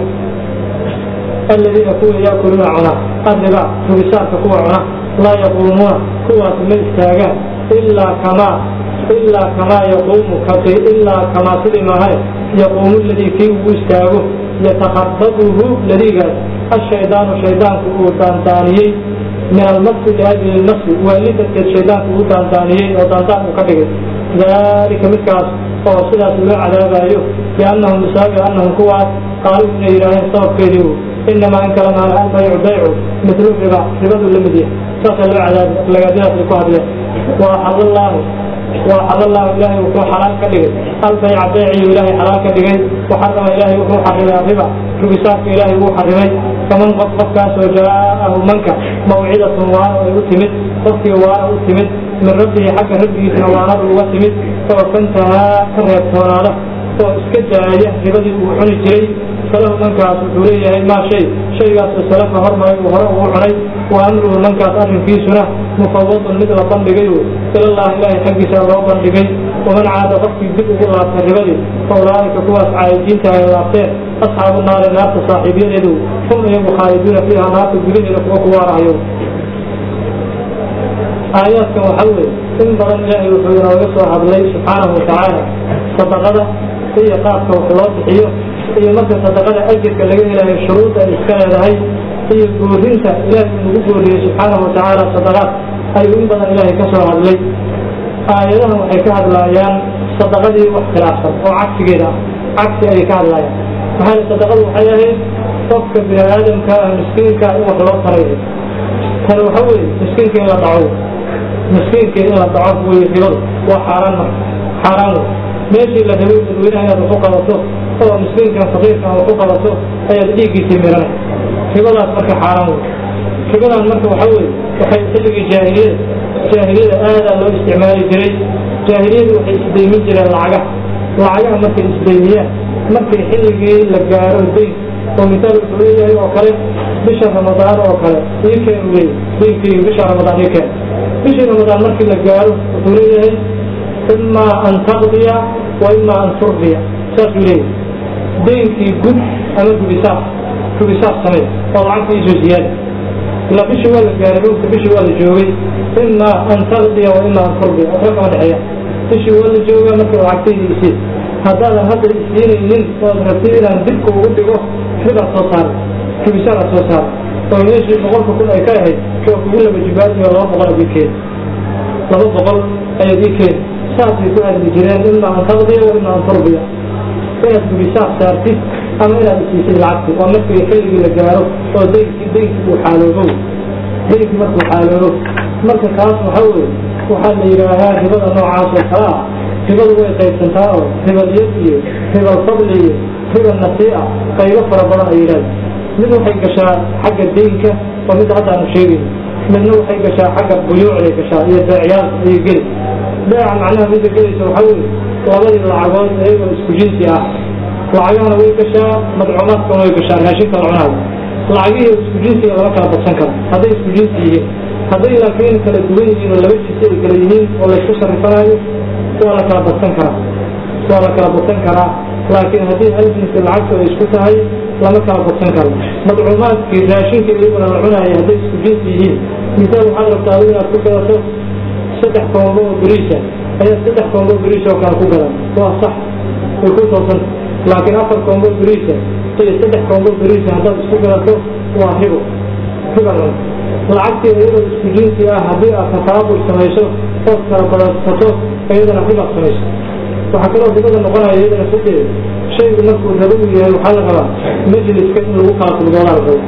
aladiina kuwa yaakuluuna cuna arriba rubisaarka kuwa cuna laa yaquumuuna kuwaas ma istaagaan ilaa kamaa ilaa kamaa yaquumu ilaa kamaa sidii maahay yaquumu ladii kii ugu istaago yatakhabaduhu ladiigaas ashaydaanu shaydaanku uu daandaaniyey min almasi liajli lmasi waali darteed shaydaanku uu daandaaniyey oo daandaan uu ka dhigay dalika midkaas oo sidaas loo cadaabayo biannahum bisaabi annahum kuwaas qaaluu inay yidhaaheen sababkeedii inamaa in kala maana albaycu baycu midlu riba ribadu la mid yahay saasaa loo cadaabi lagaadadaas ay ku hadleen waa xadallaahu waa xadallaahu ilaahay wuxuu xalaal ka dhigay albayca bayciyu ilaahay xalaal ka dhigay waxarama ilaahay wuxuu xarimay arriba rubisaadka ilaahay wuu xarimay faman qof qofkaasoo jaa'ahu manka mawcidatun waana ay u timid qofkii waana u timid min rabbihi xagga rabbigiisna waanadu uga timid oo fantahaa ka reebtoonaada oo iska daaya ribadii uu cuni jiray falahu mankaas wuxuu leeyahay maa shay shaygaasoo salafa hormaray uu hore ugu cunay wa amruhu mankaas arrinkiisuna mufawadun mid la bandhigay ilallaah ilaahay xaggiisa loo bandhigay waman caada qofkii dib ugu laabtay ribadii fa ulaa'ika kuwaas caayidiinta ay laabteen asxaabu naari naarta saaxiibyadeedu hum iyagu khaaliduuna fiiha naarta gudaheeda kuwa ku waarahayo aayaadkan waxa weeye in badan ilaahay wuxuu inooga soo hadlay subxaanahu watacaala sadaqada iyo qaabka wax loo bixiyo iyo marka sadaqada ajirka laga helayo shuruudda ay iska leedahay iyo goorinta ilaahay nagu gooriyey subxaanahu watacaala sadaqaad ayuu in badan ilaahay ka soo hadlay aayadahan waxay ka hadlaayaan sadaqadii wax khilaafsan oo cagsigeeda ah cagsi ayay ka hadlaayaan maxaa yeel sadaqadu waxay ahayd qofka bini aadamka ah miskiinka in wax loo taray tani waxa weeye miskiinka in la dhaco miskiinka in la dhaco wey ribadu waa xaaraan marka xaaraan wey meeshii la rabay dadweynaha inaad wax u qabato oo miskiinkan faqiirkan wax u qabato ayaad dhiiggiisii miranay ribadaas marka xaaraan wey ribadan marka waxa weeye waxay xilligii jaahiliyada jaahiliyada aadaa loo isticmaali jiray jaahiliyadu waxay isdaymin jireen lacagaha lacagaha markay isdaymiyaan markay xilligii la gaaro dayn oo misaal wuxuu leeyahay oo kale bisha ramadaan oo kale ii keen uu leeyahay daynkeyga bisha ramadaan ii keen bishii ramadaan markii la gaaro wuxuu leeyahay imaa an taqdiya wa imaa an turdiya saasuu leeyahay daynkii gud ama gubisaas gubisaas samey oo lacagta iisoo ziyaada ilaa bishii waa la gaaray dhulka bishii waa la joogay imaa an taqdiya wa imaa an turdiya waxba kama dhexeeya bishii waa la joogaa marka lacagtayda isii haddaadan hadda isiinaynin ood rabtid inaan dibka ugu dhigo ribaad soo saara rubisaanaad soo saara oo meeshii boqolka kun ay ka ahayd waa kugu laba jibaadiyo laba boqol aad ii keeni laba boqol ayaad ii keeni saasay ku hadli jireen imaa an taqdiya wa imaa an turdiya inaad gubisaas saartid ama inaad isiisid lacagti waa markii xilligii la gaaro oo daynkii daynkii uu xaaloobo daynkii markuu xaaloobo marka kaas waxa weeye waxaa la yidhaahaa ribada noocaas oo kale ah ribadu way qaybsantaa oo ribalyad iyo ribal fadli iyo ribal nasii'a qaybo fara badan ay yidhahda mid waxay gashaa xagga deynka oo mid hadda aanu sheegayno midna waxay gashaa xagga buyuucday gashaa iyo beecyaal ayay geli beeca macnaha midda gelaysa waxaa weeye labadii lacagood iyagoo isku jinsi ah lacagahana way gashaa madcuumaadkana way gashaa raashinka la cunayo lacagihii isku jinsiga lama kala badsan karo hadday isku jinsi yihiin hadday laakiin kala duwan yihiin oo laba jinsi ay kala yihiin oo laysku sarrifanayo waa la kala badsan karaa waa la kala badsan karaa laakiin haddii hal jinsi lacagtu ay isku tahay lama kala badsan karo madcuumaadkii raashinka iyaguna la cunayo hadday isku jinsi yihiin misaal waxaad rabtaa adigu inaad ku gadato saddex koombo oo beriisa ayaad saddex koombo beriis oo kale ku gadan waa sax way ku toosanta laakiin afar koombo beriisa iyo saddex koombo beriisa haddaad isku gadato waa ribo riba lacagtii iyadoo isku jinsi ah haddii aad tafaabul samayso ood kala badsato iyadana ribaad samayso waxaa kaloo ribada noqonaya iyadana sadeed shaygu markuu rabo uu yahay waxaa la rabaa majliska in lagu kala fududoodaa la rabo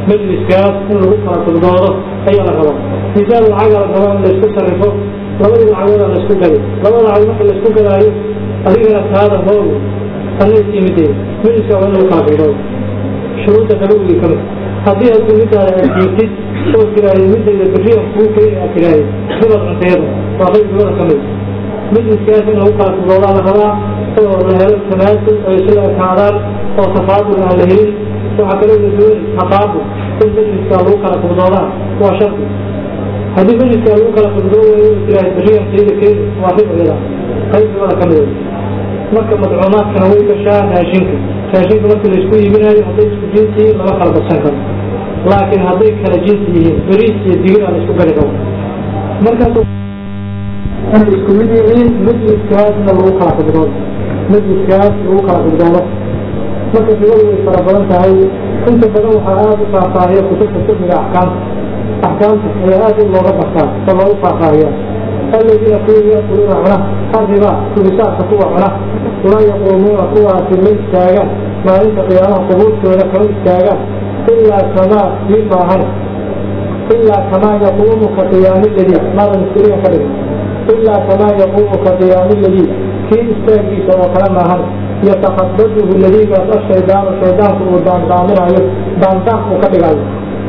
majliskaas in lagu kala fududoodo ayaa la rabaa misaal lacaga la rabaa in laisku sarrifo labadii lacagooda laisku gaday labada lacag marka laisku gadaayo adigana taada hooy anay timidee majliska waa in lagu kala fududoodo shuruudda nabawigii kamid haddii aad midaada aad jiirtid oo tiraahday midayda beriyan kuu keeni aad tiraahday ribad cunteeda waa qayb ribada ka mid majliskaas in lagu kala fududoodaa la rabaa oo la helo tanaasul ay isla ekaadaan oo tafaadul aan la helin waxaa kaloo la dooni taqaabul in majliska lagu kala fududoodaa waa shardi haddii majliska lagu kala fududoo waayo tiraahday beriyan keeda keeni waa rib iyada qayb ribada ka mid marka madcuumaadkana way gashaa raashinka raashinka markii laisku iibinayo hadday isku jinsi yihiin lama kala badsan karo laakiin hadday kala jinsi yihiin beriis iyo digir la isku gari karo markaas inay isku mid yihiin majliskaasna lagu kala fududoodo majliskaas lagu kala fududoodo marka ribadu way fara badan tahay inta badan waxaa aada u faahfaahiya kutubta fiqhiga axkaamta axkaamta ayaa aada in looga bartaa oo loogu faahfaahiyaa aladiina kuwa yaakuluuna cuna arriba kubisaarka kuwa cuna laa yaquumuuna kuwaasi ma istaagaan maalinta qiyaamaha qubuurtooda kama istaagaan ilaa kamaa kii maahan ilaa kamaa yaquumu ka qiyaami ladii maadan iskuriga ka dhigin ilaa kamaa yaquumu ka qiyaami ladii kii istaagiisa oo kale maahan yataqadaduhu ladiigaas ashaydaanu shaydaanku uu daandaaminayo daandaan uu ka dhigayo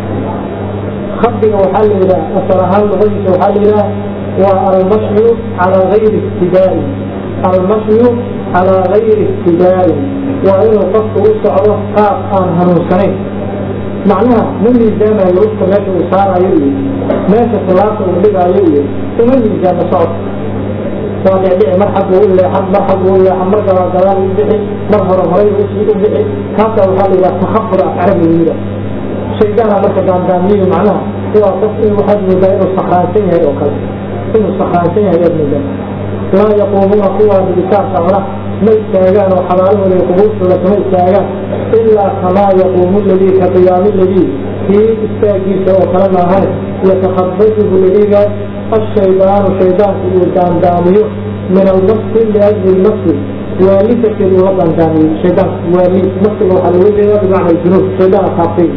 khabdiga waxaa la yidhaha asal ahaan luqadiisa waxaa la yidhaha waa almashyu calaa gayri ibtidaa'i almashyu calaa gayri ibtidaa'i waa inuu qofku u socdo qaab aan hanuunsanayn macnaha ma miisaamayo lufta meesha uu saarayo iyo meesha tilaabta uu dhigaayo iyo uma miisaamo socod waa dhicdhici mar xagguu u leexan mar xagguu u leexan mar gabaa gadaal u bixi mar hore horay usii u bixi kaasaa waxaa la yidhaha takhabur af carabiga shaydaana marka daandaamiyo macnaha waa qof in waxaad moodaa inuu sakraansan yahay oo kale inuu sakraansan yahay aad moodaa laa yaquumuuna kuwaa bibitaarka cuna ma istaagaan oo xabaalahooda iyo qubuurtooda kama istaagaan ilaa kamaa yaquumu ladii ka qiyaami ladii kii istaagiisa oo kale maahane yatakhabaduhu ladiga ashaydaanu shaydaanku uu daandaamiyo min almasi liajli lmasi waali darteed uga daandaamiyo shaydaanku waali masiga waxaa looga jeedaa bimacna junuub shaydaana taabtay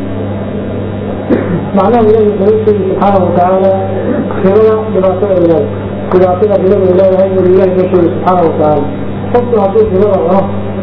macnaha ilahi wuxuu u sheegi subxaanahu watacaala ribada dhibaatada ay leedahay dhibaatada ribada ay leedahay inuu ilahi noo sheegi subxaanahu watacaala qofku hadduu ribada cuno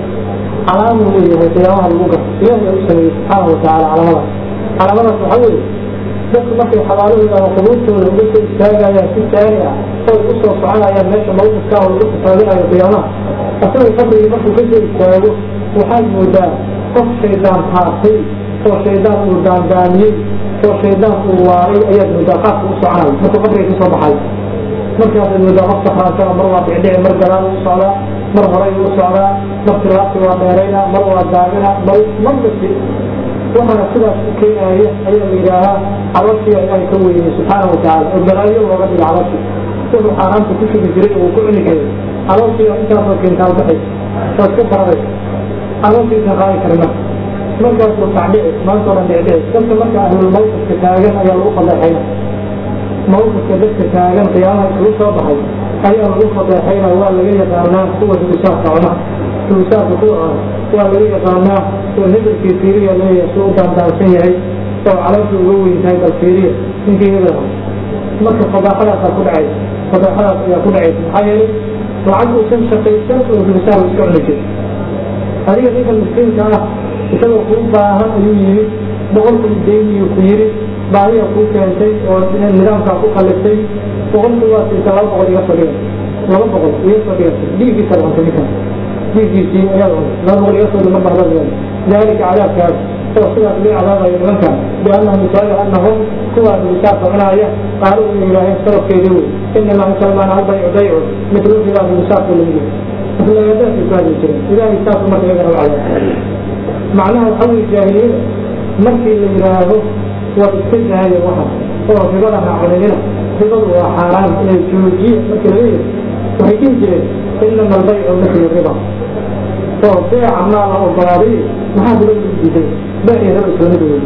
calaamuu leeyahay qiyaamaha lagu garto ilahi aa u sameeyey subxaanahu watacaala calaamadaas calaamadaas waxaa weeye dadku markay xabaalahooda ama qubuurtooda uga soo istaagayaan si taari ah oy u soo soconayaan meesha mawqifka oo lagu xisaabinayo qiyaamaha asagoo qabrigii markuu ka soo istaago waxaad moodaa qof shaydaan taabtay oo shaydaan uu daandaamiyey oo shaydaan uu waaray ayaad moodaa qaabka u soconayo markuu qabriga ka soo baxay markaasaad moodaa qof sakraansana mar waa dhicdhici mar gadaal u socdaa mar horay u socdaa mar tilaabti waa dheerayna mar waa daagina mar marbasi waxaana sidaas u keenaya ayaa la yidhaahaa caloshiya ilaahay ka weynay subxaanahu watacaala oo balaayo looga dhiga caloshi wuxuu xaaraanta ku shugi jiray oo uu ku cuni jiray caloshiya intaasoo keentaa ubaxaysa oo iska baradaysa calooshiisa qaadi karina markaas uu tacdhici maanta oran dhicdhici dadka marka ahlul mawqifka taagan ayaa lagu fadeexayna mawqifka dadka taagan qiyaamaha isugu soo baxay ayaa lagu fadeexayna waa laga yaqaanaa kuwa dubisaarka cuna dubisaarka kuwa cuna waa laga yaqaanaa oo hebelkii fiiriya leeyahay suu u daandaansan yahay oo calooshii uga weyn tahay bal fiiriya ninkii hebel marka fadaaxadaasaa ku dhacaysa fadaaxadaas ayaa ku dhacaysa maxaa yeelay lacag uusan shaqaysan oo dubisaar iska cuni jiray adiga ninka miskiinka ah isagoo kuu baahan ayuu yimid boqolkii deyniyu ku yiri baahiya kuu keentay oo nidaamkaa ku kaliftay boqolkii waa siisa laba boqol iga soo dhiga laba boqol iga soo dhigatay dhiiggiisa cuntay ninkan dhiiggiisii ayaad cuntay laba boqol iga soo dhiga marba hadal dalika cadaabkaas oo sidaas loo cadaabayo nimanka biannahum yusaari annahum kuwaa misaarka cunaaya qaalu inu yidhaaheen sababkeedii wey inamaa musalmaan albaycu baycu mitlu ridaa misaarka lamid maslagadaasay ku hadli jireen ilaahay saasu marka iyagana u cadaab macnaha waxaa weye jaahiliyada markii la yidhaahdo waa iska jahaya waxa oo ribada ha cunidina ribadu waa xaaraan inay joojiye markii laga yiri waxay dhihi jireen inama albaycu mithlu riba oo beeca maa la ogolaaday maxaa ribada u diiday beec iyo riba isla mid wey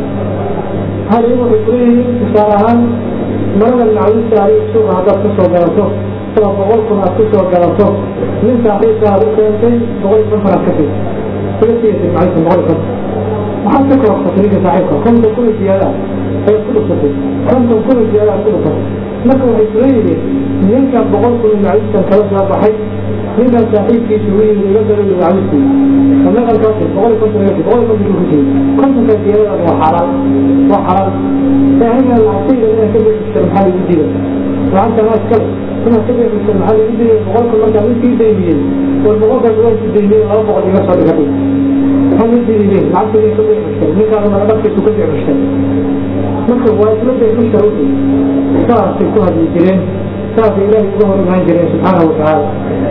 hal iyagu waxay kuleeyihiin tusaale ahaan marada macluusta adiga suuqa haddaad ka soo galato oo boqol kun aad ku soo galato nin saaxiibka aad u keentay boqol iyo konton aad ka siisa iga siiyasay macluusta boqol iyo konton maxaad ka kororfatay ninka saaxiibka konton kuna ziyaada ayaad ku dhufatay konton kuna ziyaada aad ku dhufatay marka waxay isla yihiin ninkan boqol kun macawiskan kala soo baxay ninkan saaxiibkiisa ugu yimid iga dalo macawiskii naqalkaas boqol konton boqol konton ku jiray kontonka ziyadada waa xalaal waa xalaal saaxiibka lacagtayda inaan ka bixista maxaa lagu diiday lacagta maa iskale inaad ka bixista maxaa lagu diiday boqolka markaa midkii daymiyey war boqolkaas waa ku daymiyey laba boqol iga soo dhigatay maxaa lagu diiday lacagtayda ka bixista ninkaan mara dharkiisu ka bixista marka waa isla bixista ugu saasay ku hadli jireen saasay ilaahay uga hor imaan jireen subxaanahu watacaala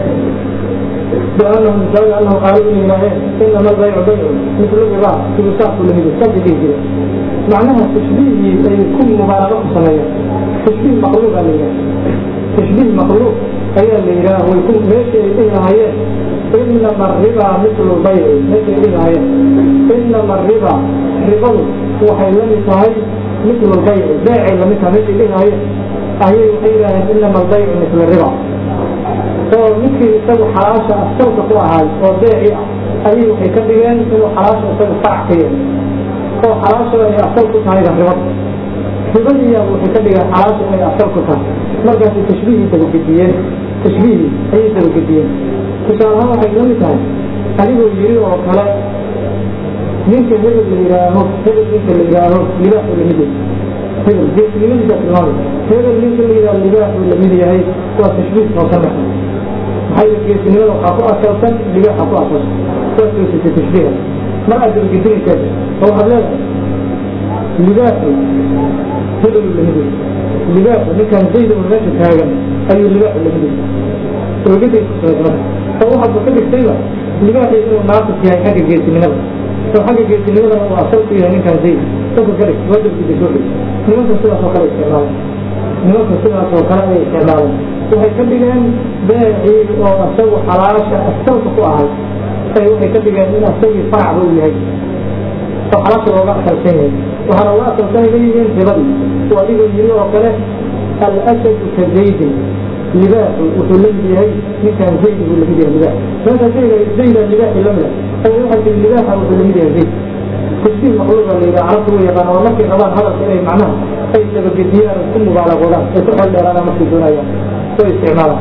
بأنهم زاد أنهم قالوا إن إلهين إنما البيع بيع مثل الربا في وساق لمن يستبدي به معناها تشبيه أي يكون مبالغة صنعية تشبيه مخلوق عليها تشبيه مخلوق أي اللي إله ويكون ماشي إلى هي إنما الربا مثل البيع ماشي إلى هي إنما الربا ربا وحيلمي صحيح مثل البيع بيع لم ماشي إلى هي أهي وحيلة إنما البيع مثل الربا oo ninkii isagu xalaasha asalka ku ahaay oo beeci ah ayay waxay ka dhigeen inuu xalaasha isagu farac ka yahay oo xalaasha ay asal ku tahay ribad ribadiyaa waxay ka dhigeen xalaasha inay asal ku tahay markaasay tashbiihii dabagediyeen tashbiihii ayay dabagediyeen tusaale ahaan waxay la mid tahay adigoo yiri oo kale ninka hebel la yidhaaho hebel ninka la yidhaaho libaaxu lamid yahay hebel geesnimadiisa tilmaamay hebel ninka la yidhaaho libaaxu lamid yahay waa tashbiih oo ka dhaxay maxay geesinimada waxaa ku asalsan libaaxa ku asalsan waa toosisay tashbiiha mar aad dabagedinaysaa oo waxaad leedahay libaaxu hebelu lamid yahay libaaxu ninkan zayda oo meesha taagan ayuu libaaxu lamid yahay ogaday ku socod marka oo waxaadba ka dhigtayba libaaxii inuu naaqis yahay xagga geesinimada oo xagga geesinimadana uu asal ku yahay ninkan zayd dadka kale waa dabgida soo dhig nimanka sidaas oo kale isticmaalan nimanka sidaas oo kale ayay isticmaalan waxay ka dhigeen beecii oo isagu xalaasha asalka ku ahay ay waxay ka dhigeen in asagii faracba uu yahay oo xalaasha looga asalsan yahay waxaana uga asalsan leeyihiin ribadii oo adigoo yiri oo kale alasadu ka zaydin libaaxu wuxuu la mid yahay ninkan zayd buu lamid yahay libaax meesha zayda zayda libaaxi lamida ay waxay tiri libaaxa wuxuu lamid yahay zayd tashbiih maqluuba la yidhaha carabtu way yaqaan waa markay rabaan hadalka inay macnaha ay dabagediyaan ku mubaalagoodaan ay ku xel dheeraadaan markay doonayaan way isticmaalaan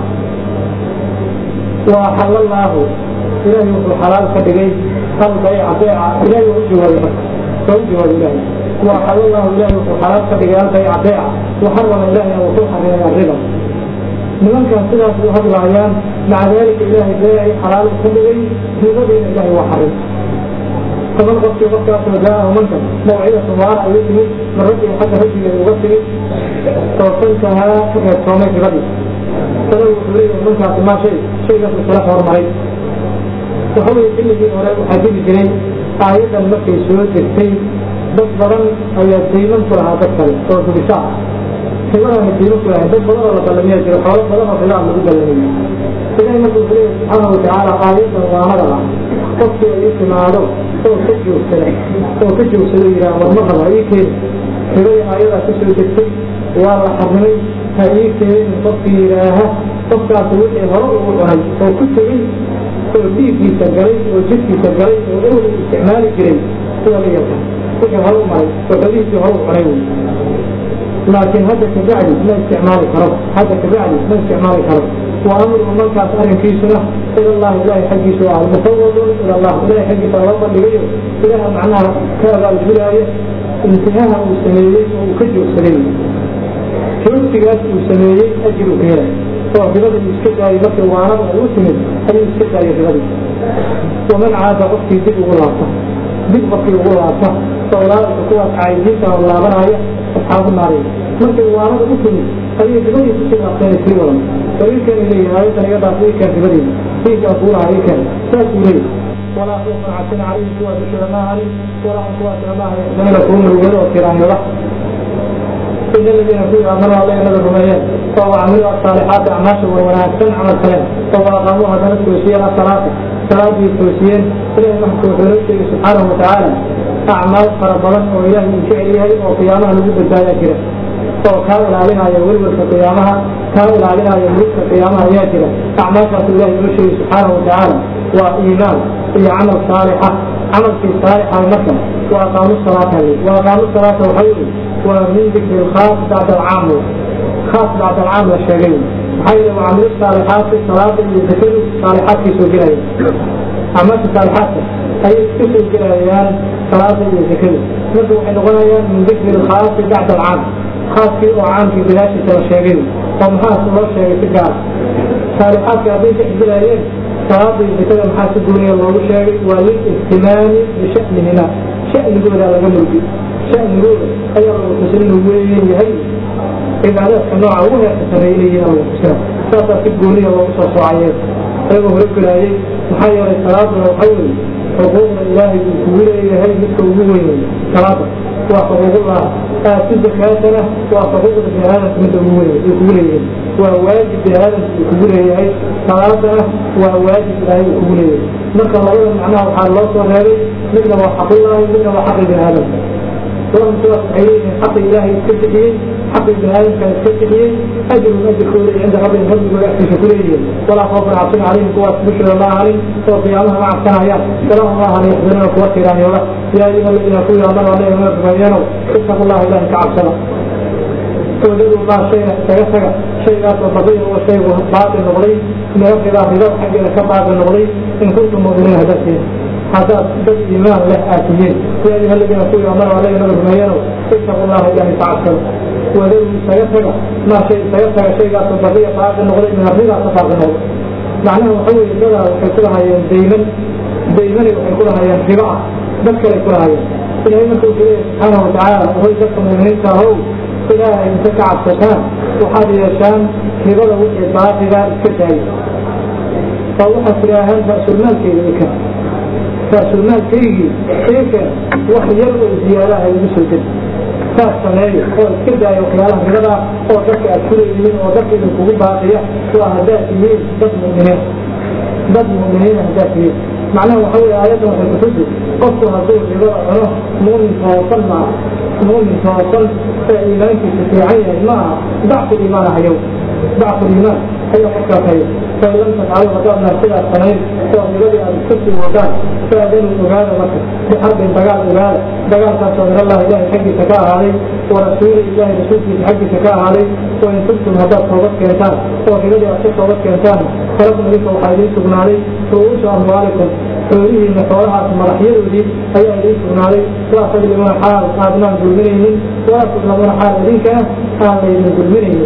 وأحل الله إلهي وحو حلال كدقي البيع بيع إلهي وحو جواب مركز فهو جواب إلهي وأحل الله إلهي وحو حلال كدقي البيع بيع وحرم إلهي وحو حرم الربا لمن كان سلاس هذه الأيام مع ذلك إلهي بيع حلال كدقي في غير إلهي وحرم فمن قصي وقت وجاءه منك موعظة وعلى يتمي من ربي حتى هجي يغسل توصلتها كيف تومي في غدي فلو حليه منك ما شيء شيء في الخلاف ورمعي وحوي كل شيء هراء وحاجب جري آية المكي سورة السيد بس برن أو يديمن كلها تكتل صورة بساعة كمان يديمن كلها بس برن الله بلمية جري حوالي برن وخلاف مدود بلمية إذا ما تقول سبحانه وتعالى آية وعمرها قصي أيك معلوم oo ka joogsaday oo ka joogsaday yidhaha warma raba ii keen hibay ayadaa ka soo degtay waa la xarrimay ha ii keenin qofkii yidhaaha qofkaas wixii hore ugu cunay oo ku tegey oo dhiiggiisa galay oo jidkiisa galay oo ewel isticmaali jiray sida la yaqaan wixii hore u maray oo xolihiisii hore u cunay wey laakiin hadda kabacdi ma isticmaali karo hadda kabacdi ma isticmaali karo وأمر من كان أرن كيسنا إلى الله إلهي حقي سؤال مفوض إلى الله إلهي حقي سؤال لغيره إله معناها كذا الولاية انتهاها وسمية وكجو سليم كيوتيغاس وسمية أجل فيها فبغض المسكدة يبقى وعرض الوسمد أي المسكدة يبغض ومن عاد أختي دب غلاطة دب بقي غلاطة فأولئك قوة عايزين فالله بنايا أصحاب النار مركز وعرض الوسمد هذه دبني تسير أقتين في ولم فإنكن إليه آية يضع فيك في بديه فيك أقول عليك تأكلي ولا خوف عسن عليه سوى ذكر ما عليه ولا قوة ما عليه لم يكون الوجود والكرام له إن الذين كانوا آمنوا عليه نبي الرميان فهو عملوا الصالحات أعماش ونحسن عمل سلام فهو أقاموها ذلك توسيين الصلاة صلاة توسيين إليه محكو في سبحانه وتعالى أعمال فربضان وإله من فعلها وقيامها لجد الدائرة oo kaa ilaalinaya welwelka qiyaamaha kaa ilaalinaya mulidka qiyaamaha ayaa jira acmaashaas ilahi inoo sheegay subxaanahu watacaala waa iimaan iyo camal saalixa camalkii saalixa marka وأقاموا الصلاة وأقاموا الصلاة وحيوا ومن ذكر الخاص بعد العام خاص بعد العام والشيئين حيث وعملوا الصالحات في الصلاة يذكروا الصالحات في سجلين عملت الصالحات أي في سجلين صلاة يذكروا مثل وحين غنيا من ذكر الخاص بعد العام خاص في وعام في بلاش الشيئين ومحاس الله الشيئين في الجار صالحات كابين تحجلين صلاة يذكروا محاس الدنيا الله الشيئين وللاهتمام بشأنهما شأن يقول هذا قبل شأن يقول أي الله تسلم وين يهي cibaadaadka nooca ugu heerka sareeyay alla kusira saasaa si gooniya loogu soo soocayeen ayagoo horogelaayay maxaa yeelay salaaduna waxa weeye xuquuqda ilaahay uu kugu leeyahay midka ugu weynay salaada waa xuquuqullah aatu zakaatana waa xuquuqda bini aadamka midda ugu weynay uu kugu leeyahay waa waajib bini aadamka uu kugu leeyahay salaadana waa waajib ilaahay uu kugu leeyahay marka labada macnaha waxaa loo soo reebay midna waa xaqullahi midna waa xaqi bini aadamka ولم سواء عليه حق الله يستفيد حق ابن آدم كان يستفيد أجر من أجر كل عند ربهم فضل ويأتي شكريه ولا خوف عصين عليهم قوة بشر الله عليهم وقيامها مع السنايات سلام الله عليه يحضرنا قوة إيراني ولا يا أيها الذين يقولوا الله عليهم ويتبينوا اتقوا الله إله كعبسنا وجدوا الله شيء سيسر شيء لا تستطيع هو شيء باطل نغري من رب الله رب حقنا كباطل نغري إن كنتم مؤمنين هدفين حتى دد إيمان له آتيين يا أيها الذين قولوا أمر عليه نبي بمينه اتقوا الله إله تعالى وذلك سيسر ما شيء سيسر شيء لا تستطيع باطل نغري من الربا تفاق نغري معناه حول كذا وحيكون هاي دايما دايما وحيكون هاي ربا ذكر يكون هاي إلهي من قلت سبحانه وتعالى وهو يذكر من هيك هو إلهي انت كعبتان وحاد يشان هبدا وحي باطلا اسكتاي فوحا سلاهان رأس المال كي رأس المال كي كيف وحي يلقى زيارها المسلم saas sameeyo oo iska daayo waxyaalaha mirada oo dadka aad ku leeyihiin oo dadka idinkugu baaqiya waa haddaad tihiin dad mu'miniin dad mu'miniin haddaad tihiin macnaha waxa weeye aayaddan waxay kutusi qofku hadduu ribada cuno muumin toosan ma aha muumin toosan ee iimaankiisa fiican yahay ma aha dacfu iimaan ahayow dacfu iimaan ayaa qofkaas hayo fain lam tafcalu haddaadna sidaas samayn oo ribadii aad iska sii wadaan faadanu ogaada marka bixarbin dagaal ogaada dagaalkaasoo min allah ilahay xaggiisa ka ahaaday wa rasuuli ilahay rasuulkiisa xaggiisa ka ahaaday wain tubtum haddaad toobad keentaan oo ribadii aad ka toobad keentaan falakum idinka waxaa idiin sugnaaday ru'uusu amwaalikum xoolihiina xoolahaas madaxyadoodii ayaa idiin sugnaaday waa tadlimuuna xaal aadnaan dulminaynin waa tudlamuuna xaal idinkana aan laydin dulminaynin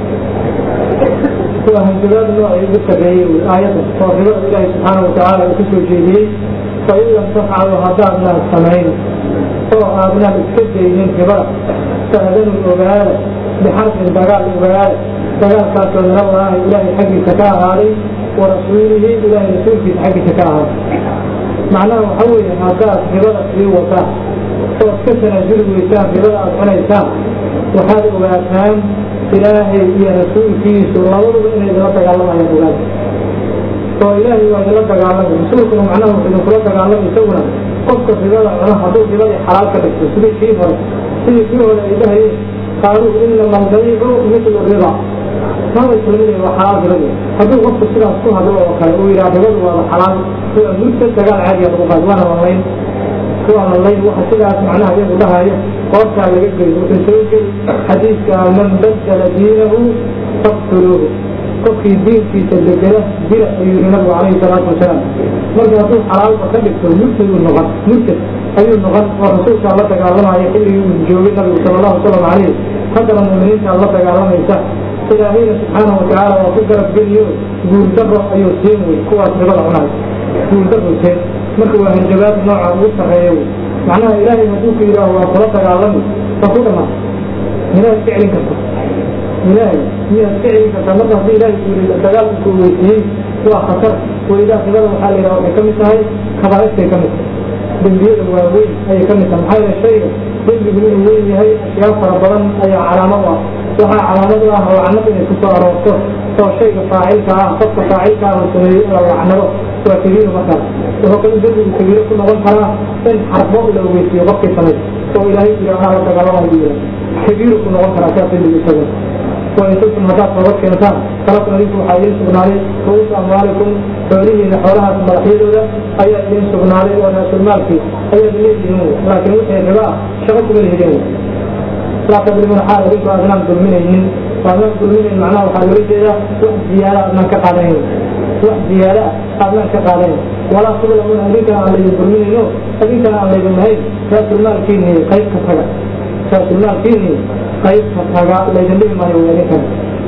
waa hanjabaad noocii ugu sarreeyey wy aayaddan oo ribada ilaahi subxaana watacaala uu kusoo jeediyey fain lam tafcalu haddaadnaan samayn oo aadnaan iska daynin ribada faadanu ogaada bixarbin dagaal ogaada dagaalkaasoo min allaahi ilaahay xaggiisa ka ahaaday wa rasuulihi ilaahay rasuulkiisa xaggiisa ka ahaaday macnaha waxa weeye haddaad ribada sii wataan ood ka tanaasuli weysaan ribada aada cunaysaan waxaad ogaataan ilaahay iyo rasuulkiisu labaduba inay idinla dagaalamayaan ogaada oo ilaahay waa idinla dagaalamay rasuulkuna macnaha wuxuu idinkula dagaalamay isaguna qofka ribada cuno hadduu ribadii xalaal ka dhigto sidii kii hore sidii kii hore ay dhahayeen qaaluu inama albaycu mitlu riba maba islamina waa xalaal ribadi hadduu qofku sidaas ku hadlo oo kale uu yidhaha ribadu waaba xalaal waa mudda dagaal caadiya lagu qaad waana lalayn waa lalayn waxa sidaas macnaha iyagu dhahaya qoortaa laga geli wuxuu soo geli xadiidka man badala diinahu faqtuluuhu qofkii diinkiisa bedela dila ayuu yihi nabigu calayhi salaatu wasalaam marka hadduu xalaalba ka dhigto murtaduu noqon murtad ayuu noqon oo rasuulkaa la dagaalamaya xilligii uu joogay nabigu sala allahu wasalam calayh haddana muuminiintaa la dagaalamaysa ilaahayna subxaanahu watacaala waa ku garab geliyo guuldaro ayuu siin wey kuwaas ribada cunaay guuldaro siin marka waa hanjabaad nooca ugu sarreeya wey macnaha ilaahay hadduu ku yidhaaho waa kula dagaalami waa ku dhamaa miyaad iska celin karta ilaahay miyaad iska celin kartaa marka haddii ilaahay ku yidhi dagaal ku weysiiyey waa khatar welidaa ribada waxaa la yidhaha waxay ka mid tahay kabaa'istay ka mid tahay dembiyada waaweyn ayay ka mid tahay maxaa yeele shayga dembigu inuu weyn yahay ashyaa fara badan ayaa calaamad ah waxaa calaamad u ah lacnad inay ku soo aroorto oo shayga faacilka ah qofka faacilka ah uu sameeyey in la lacnado waa kabiiru markaas wuxuu kale dembigu kabiiro ku noqon karaa in xarbo la ogeysiiyo qofkii samay oo ilaahay yidhi anaa la dagaalamayo yidhi kabiiru ku noqon karaa sidaas dembigu isagu wain tubtum haddaad toobad keentaan falakum idinku waxaa idiin sugnaaday ruusu amwaalikum xoolihiina xoolahaas madaxyadooda ayaa idiin sugnaaday oo raasulmaalkii ayaad leedihiin laakiin wixii riba ah shaqo kuma lehidin laa tadrimuuna xaal idinku aadnaan dulminaynin aadnaan dulminayn macnaha waxaa loola jeedaa wax ziyaada aadnaan ka qaadanayn wax ziyaada ah aadnaan ka qaadanayn walaa tudlamuuna idinkana aan laydin dulminayno idinkana aan laydin lahayn raasulmaalkiini qayb ka taga raasulmaalkiini qayb ka taga laydin dhihi maayo waa idinkana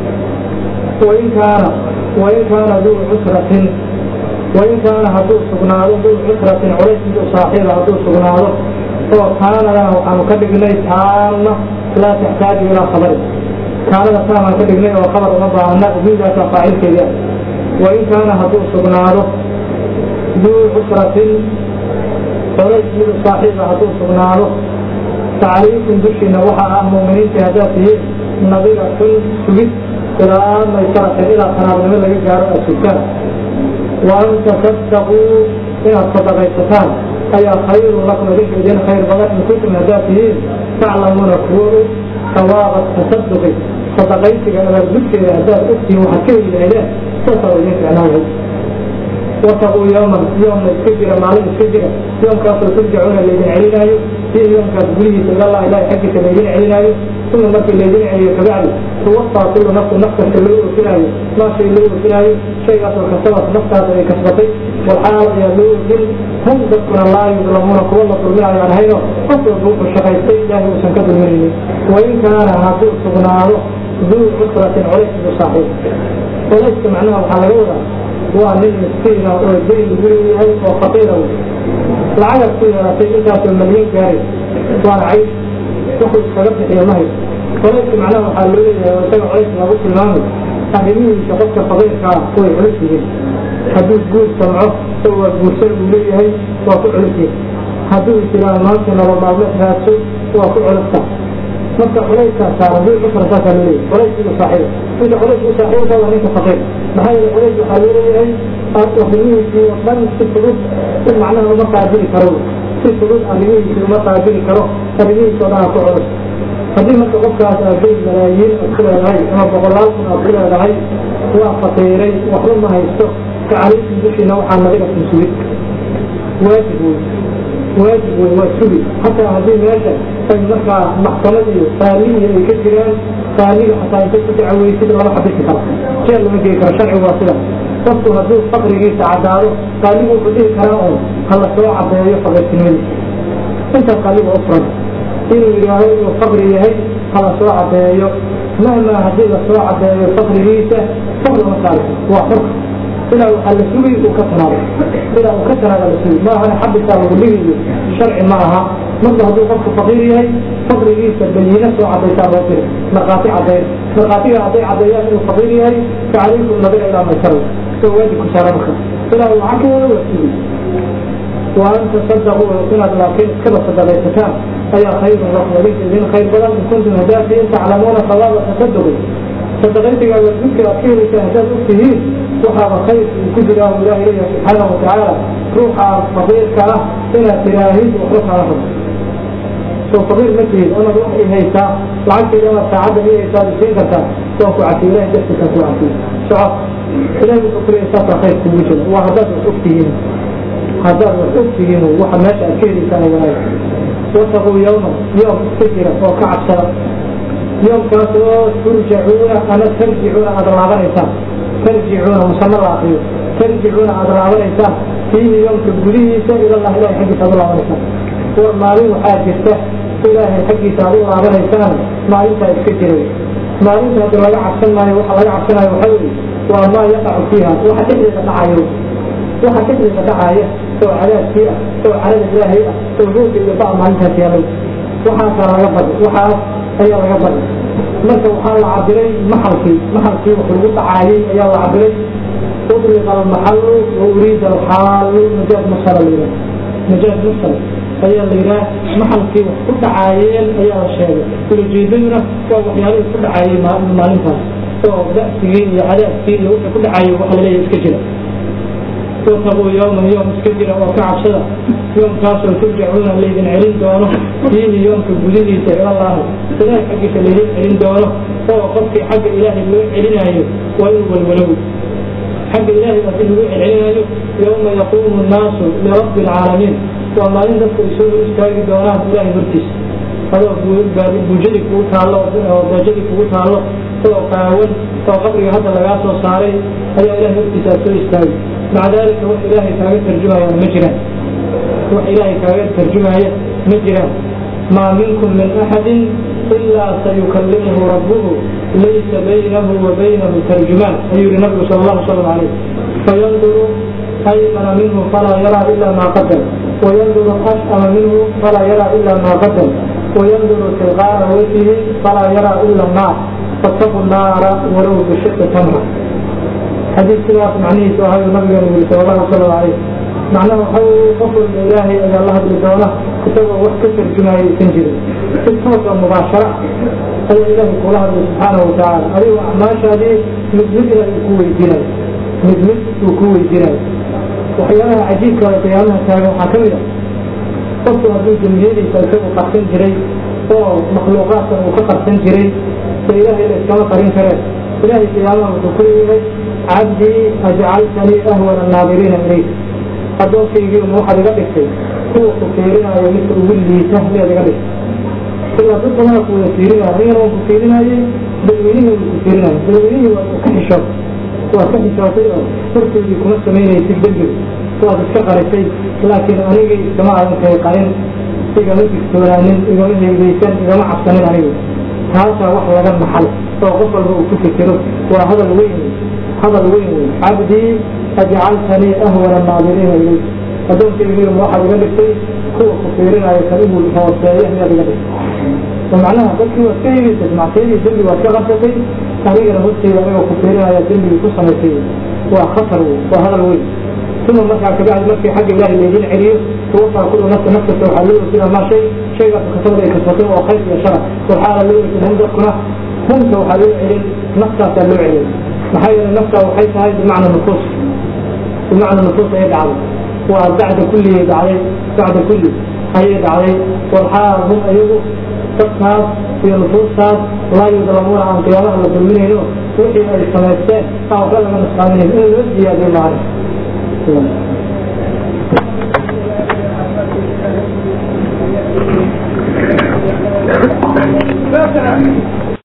wain kaana wain kaana duu cusratin wain kaana hadduu sugnaado duu cusratin culays miduu saaxiiba hadduu sugnaado oo kaanadana waxaanu ka dhignay taama laa taxtaaju ilaa khabari kaanada taamaan ka dhignay oo khabar uma baahna duudaasa faacilkeeda wain kaana hadduu sugnaado duu cusratin culays miduu saaxiiba hadduu sugnaado facalaykum dushiina waxaa ah muuminiintii haddaad tihiin nadiratun sugid ilaa maysaratin ilaa qanaabnimo laga gaaro aad sugtaan wa an tasaddaquu inaad sadaqaysataan ayaa khayrun lakum idinka idin khayr badan in kuntum haddaad tihiin taclamuuna kuwo og sawaaba tasaduqi sadaqaysiga abaargudkeeda haddaad ogtihiin waxaad ka heli lahaydeen saasaa idin ficnaan lahayd wataquu yowman yoomna iska jira maalin iska jira yoomkaasoo turjacuuna laydin celinaayo fiihi yoomkaas gudihiisa ilallah ilahi xaggiisa laydin celinaayo uma markii laydin celiyo kabacdi tuwafaa kullu nafsin naf kasta loo oofinaayo maa shay loo oofinaayo shaygaasoo kasabat naftaas ay kasbatay walxaal ayaa loo oofin hum dadkuna laa yudlamuuna kuwa la dulminaayo aan hayno qof walba wuxuu shaqaystay ilaahay uusan ka dulminaynin wain kaana hadduu sugnaado duu cusratin culays idu saaxiib culayska macnaha waxaa laga wadaa waa nin miskiina oo dayn lagu leeyahay oo faqiira wey lacagaad ku yeelatay intaasoo malyan gaaray waana cayd wuxuu iskaga bixiya mahay culayska macnaha waxaa loo leeyahay oo isaga culays lagu tilmaamay arrimihiisa qofka faqiirka ah way culus yihiin hadduu guur samco oo waa guursan uu leeyahay waa ku culus yihin hadduu isiraaho maanta nolol maalmeed raadso waa ku culusta marka culayskaas saaran duu cusra saasaa loo leeyahay culays idu saaxiiba ninka culays u saaxiibka waa ninka faqiir maxaa yeele culays waxaa loo leeyahay arrimihiisii oo dhan si fudud in macnaha uma qaabili karo si fudud arrimihiisii uma qaabili karo arrimihiisa oo dhan ku culus haddii marka qofkaas aadday malaayiin aad ku leedahay ama boqolaal kun aad ku leedahay waa faqiiray waxba ma haysto kacalaykum dushiina waxaa nabiga kun sugid waajib wey waajib wey waa sugi xataa haddii meesha ay markaa maxkamad iyo qaaliyi ay ka jiraan qaaliga xataa intay ku dacaweysid lama xabisi karo jeel lama gei karo sharcigu waa sida qofku hadduu faqrigiisa caddaado qaaligu wuxuu dhihi karaa oo hala soo cadeeyo faqirtinimadiisa intaas qaaliga u furan inuu yidhaaho inuu faqri yahay hala soo cadeeyo mahmaa haddii lasoo cadeeyo faqrigiisa faqri ma saari waa xur ilaa waxaa la sugi uu ka tanaado ilaa uu ka tanaada la sugi maahana xabisaa lagu dhigayo sharci ma aha marka hadduu qofku faqiir yahay faqrigiisa bayiina soo cadaysaa loo diri markhaati cadeyn markhaatiga hadday cadeeyaan inuu faqiir yahay facalaykum nabiga ilaa maysara oo waajib ku saara marka ilaa uu lacag ka wada waa sugi wa an tasadaquu inaad laakiin iskaba sadaqaysataan ayaa khayrun lakum idinka idin khayr badan in kuntum haddaad tihiin taclamuuna sawaaba tasaduqi sadaqaysiga waajibka aad ka helaysaan haddaad og tihiin waxaaba khayr ku jiraa uu ilahi leeyahay subxaanahu watacaala ruuxa faqiirka ah inaad tiraahid waxba kaala rabo soo faqiir ma tihid onaad wax i haysaa lacagteeda amaad saacadda i haysaa ad siin kartaa waan ku cafiy ilahi dartiisaa ku cafiy soco ilahi wuxuu kuleeyahay saasaa khayr kugu jira waa haddaad wax og tihiin haddaad wax og tihiin waxa meesha aad ka helaysaan wanaag wataquu yawman yoom iska jira oo ka cabsada yoomkaas oo turjacuuna ama tarjicuuna aada laabanaysaan tarjicuuna musama la akriyo tarjicuuna aada laabanaysaan fiihi yoomka gudihiisa ilalah ilahay xaggiisa aad u laabanaysaan war maalin waxaa jirta ilaahay xaggiisa aad u laabanaysaan maalintaa iska jiray maalinta haddi laga cabsan maayo waxa laga cabsanayo waxaa weeye waa maa yaqacu fiiha waxa dhexdeeda dhacayo waxa dhexdeeda dhacaya oo cadaabkii ah oo carada ilaahay ah oo rooga iyo ba maalintaas yaalay waxaasaa laga badi waxaas ayaa laga badi marka waxaa la cabiray maxalkii maxalkii wax lagu dhacaayay ayaa la cabiray ubriqa almaxalu wa uriida alxaalu majaaz mursala la yidhaha majaaz mursal ayaa la yidhaha maxalkii wax ku dhacaayeen ayaa la sheegay ulajeedaduna waa waxyaalihii ku dhacaayay maalintaas oo da'sigii iyo cadaabkii iyo wixii ku dhacaayay waxa laleeyahay iska jira wataquu yowman yoom iska jira oo ka cabsada yoomkaasoo turjacuuna laydin celin doono fiihi yoomka gudihiisa ilalaahi ilaahay xaggiisa laydin celin doono oo qofkii xagga ilaahay loo celinaayo waa inuu walwalow xagga ilaahay haddii lagu celcelinayo yowma yaquumu nnaasu lirabbi alcaalamiin waa maalin dadku ay soo hor istaagi doonaan ilaahay hortiisa adoo buujadii kugu taallo oo darajadii kugu taallo adoo qaawan oo qabriga hadda lagaa soo saaray ayaa ilahay hortiisa aad soo istaagi maca daalika wax ilaahay kaaga tarjumayaan ma jiraan wax ilaahay kaaga tarjumaya ma jiraan maa minkum min axadin ilaa sayukallimuhu rabbuhu laysa baynahu wa baynahu tarjumaan ayuu yihi nabigu sal allahu salam calayh fayanduru aymana minhu falaa yaraa ila maa qadam wayanduru ashama minhu falaa yaraa ila maa qadam wayanduru tilqaara wajhihi falaa yaraa ila naar fattaqu naara walow bishiqi tamra xadiid sidaas macnihiisu ahayuu nabigeenu yiri sal allahu salam calayh macnaha waxa qof walba ilaahay ayaa la hadli doona isagoo wax ka tarjumaya aysan jirin si toosa mubaashara ayaa ilaahay kula hadlay subxaanahu watacaala adigo acmaashaadii mid mid ilaahay ku weydiinayo mid mid uu ku weydiinayo waxyaalaha cajiibka oo qiyaamaha taagan waxaa ka mid a qofku hadduu dembiyadiisa isagu qarsan jiray oo makhluuqaadkan uu ka qarsan jiray so ilaahay la iskama qarin kareen ilaahay qiyaamaha wuxuu ku leeyahay cabdii ajcaltanii ahwana annaadiriina ilayk addoonkaygiiuma waxaad iga dhigtay kuwa ku fiirinaayo midka ugu liita miyaad iga dhigtay ilaa dad badana ku wada fiirinaya anigana waan ku fiirinaayey dadweynihii wuu ku fiirinaya dadweynihii waa ka xishood waa ka xishootay oo hortoodii kuma samaynaysid dembiga waad iska qarisay laakiin anigii iskama adan kay qarin igama digtoonaanin igama heegeysan igama cabsanin anigu taasaa wax laga maxal oo qof walba uu ku fikiro waa hadal weyn hadal weyn wey cabdii ajcaltanii ahwana naadiriina ilayk addoonkaygiima waxaad iga dhigtay kuwa ku fiirinaayo kan ugu hooseeya miyaad iga dhigtay oo macnaha dadkii waad ka hegaysay macsiyadii dembi waad ka qabsatay anigana horteyda anigoo ku fiirinaya dembigii ku samaysay waa khatar wey waa hadal weyn uma markaa kabacdi markii xagga ilaahay laydin celiyo tuwafaa kullu nafsa nafkasta waxaa loo orsidaa maa shay shaygaas kasabad ay kasbatay oo khayr iyo shara waxaana loo orsin hum dadkuna humta waxaa loo celin naftaasaa loo celin maxaa yeelay naftaa waxay tahay bimacna nufuus bimacna nufuus ayay dhacday waa bacda kulliyay dhacday bacda kulli ayay dhacday walxaal hum iyagu dadkaas iyo nufuustaas laa yudlamuuna aan qiyaamaha la dulminayno wixii ay samaysteen aan waxba laga nusqaaminayn in loo ziyaadiyo maana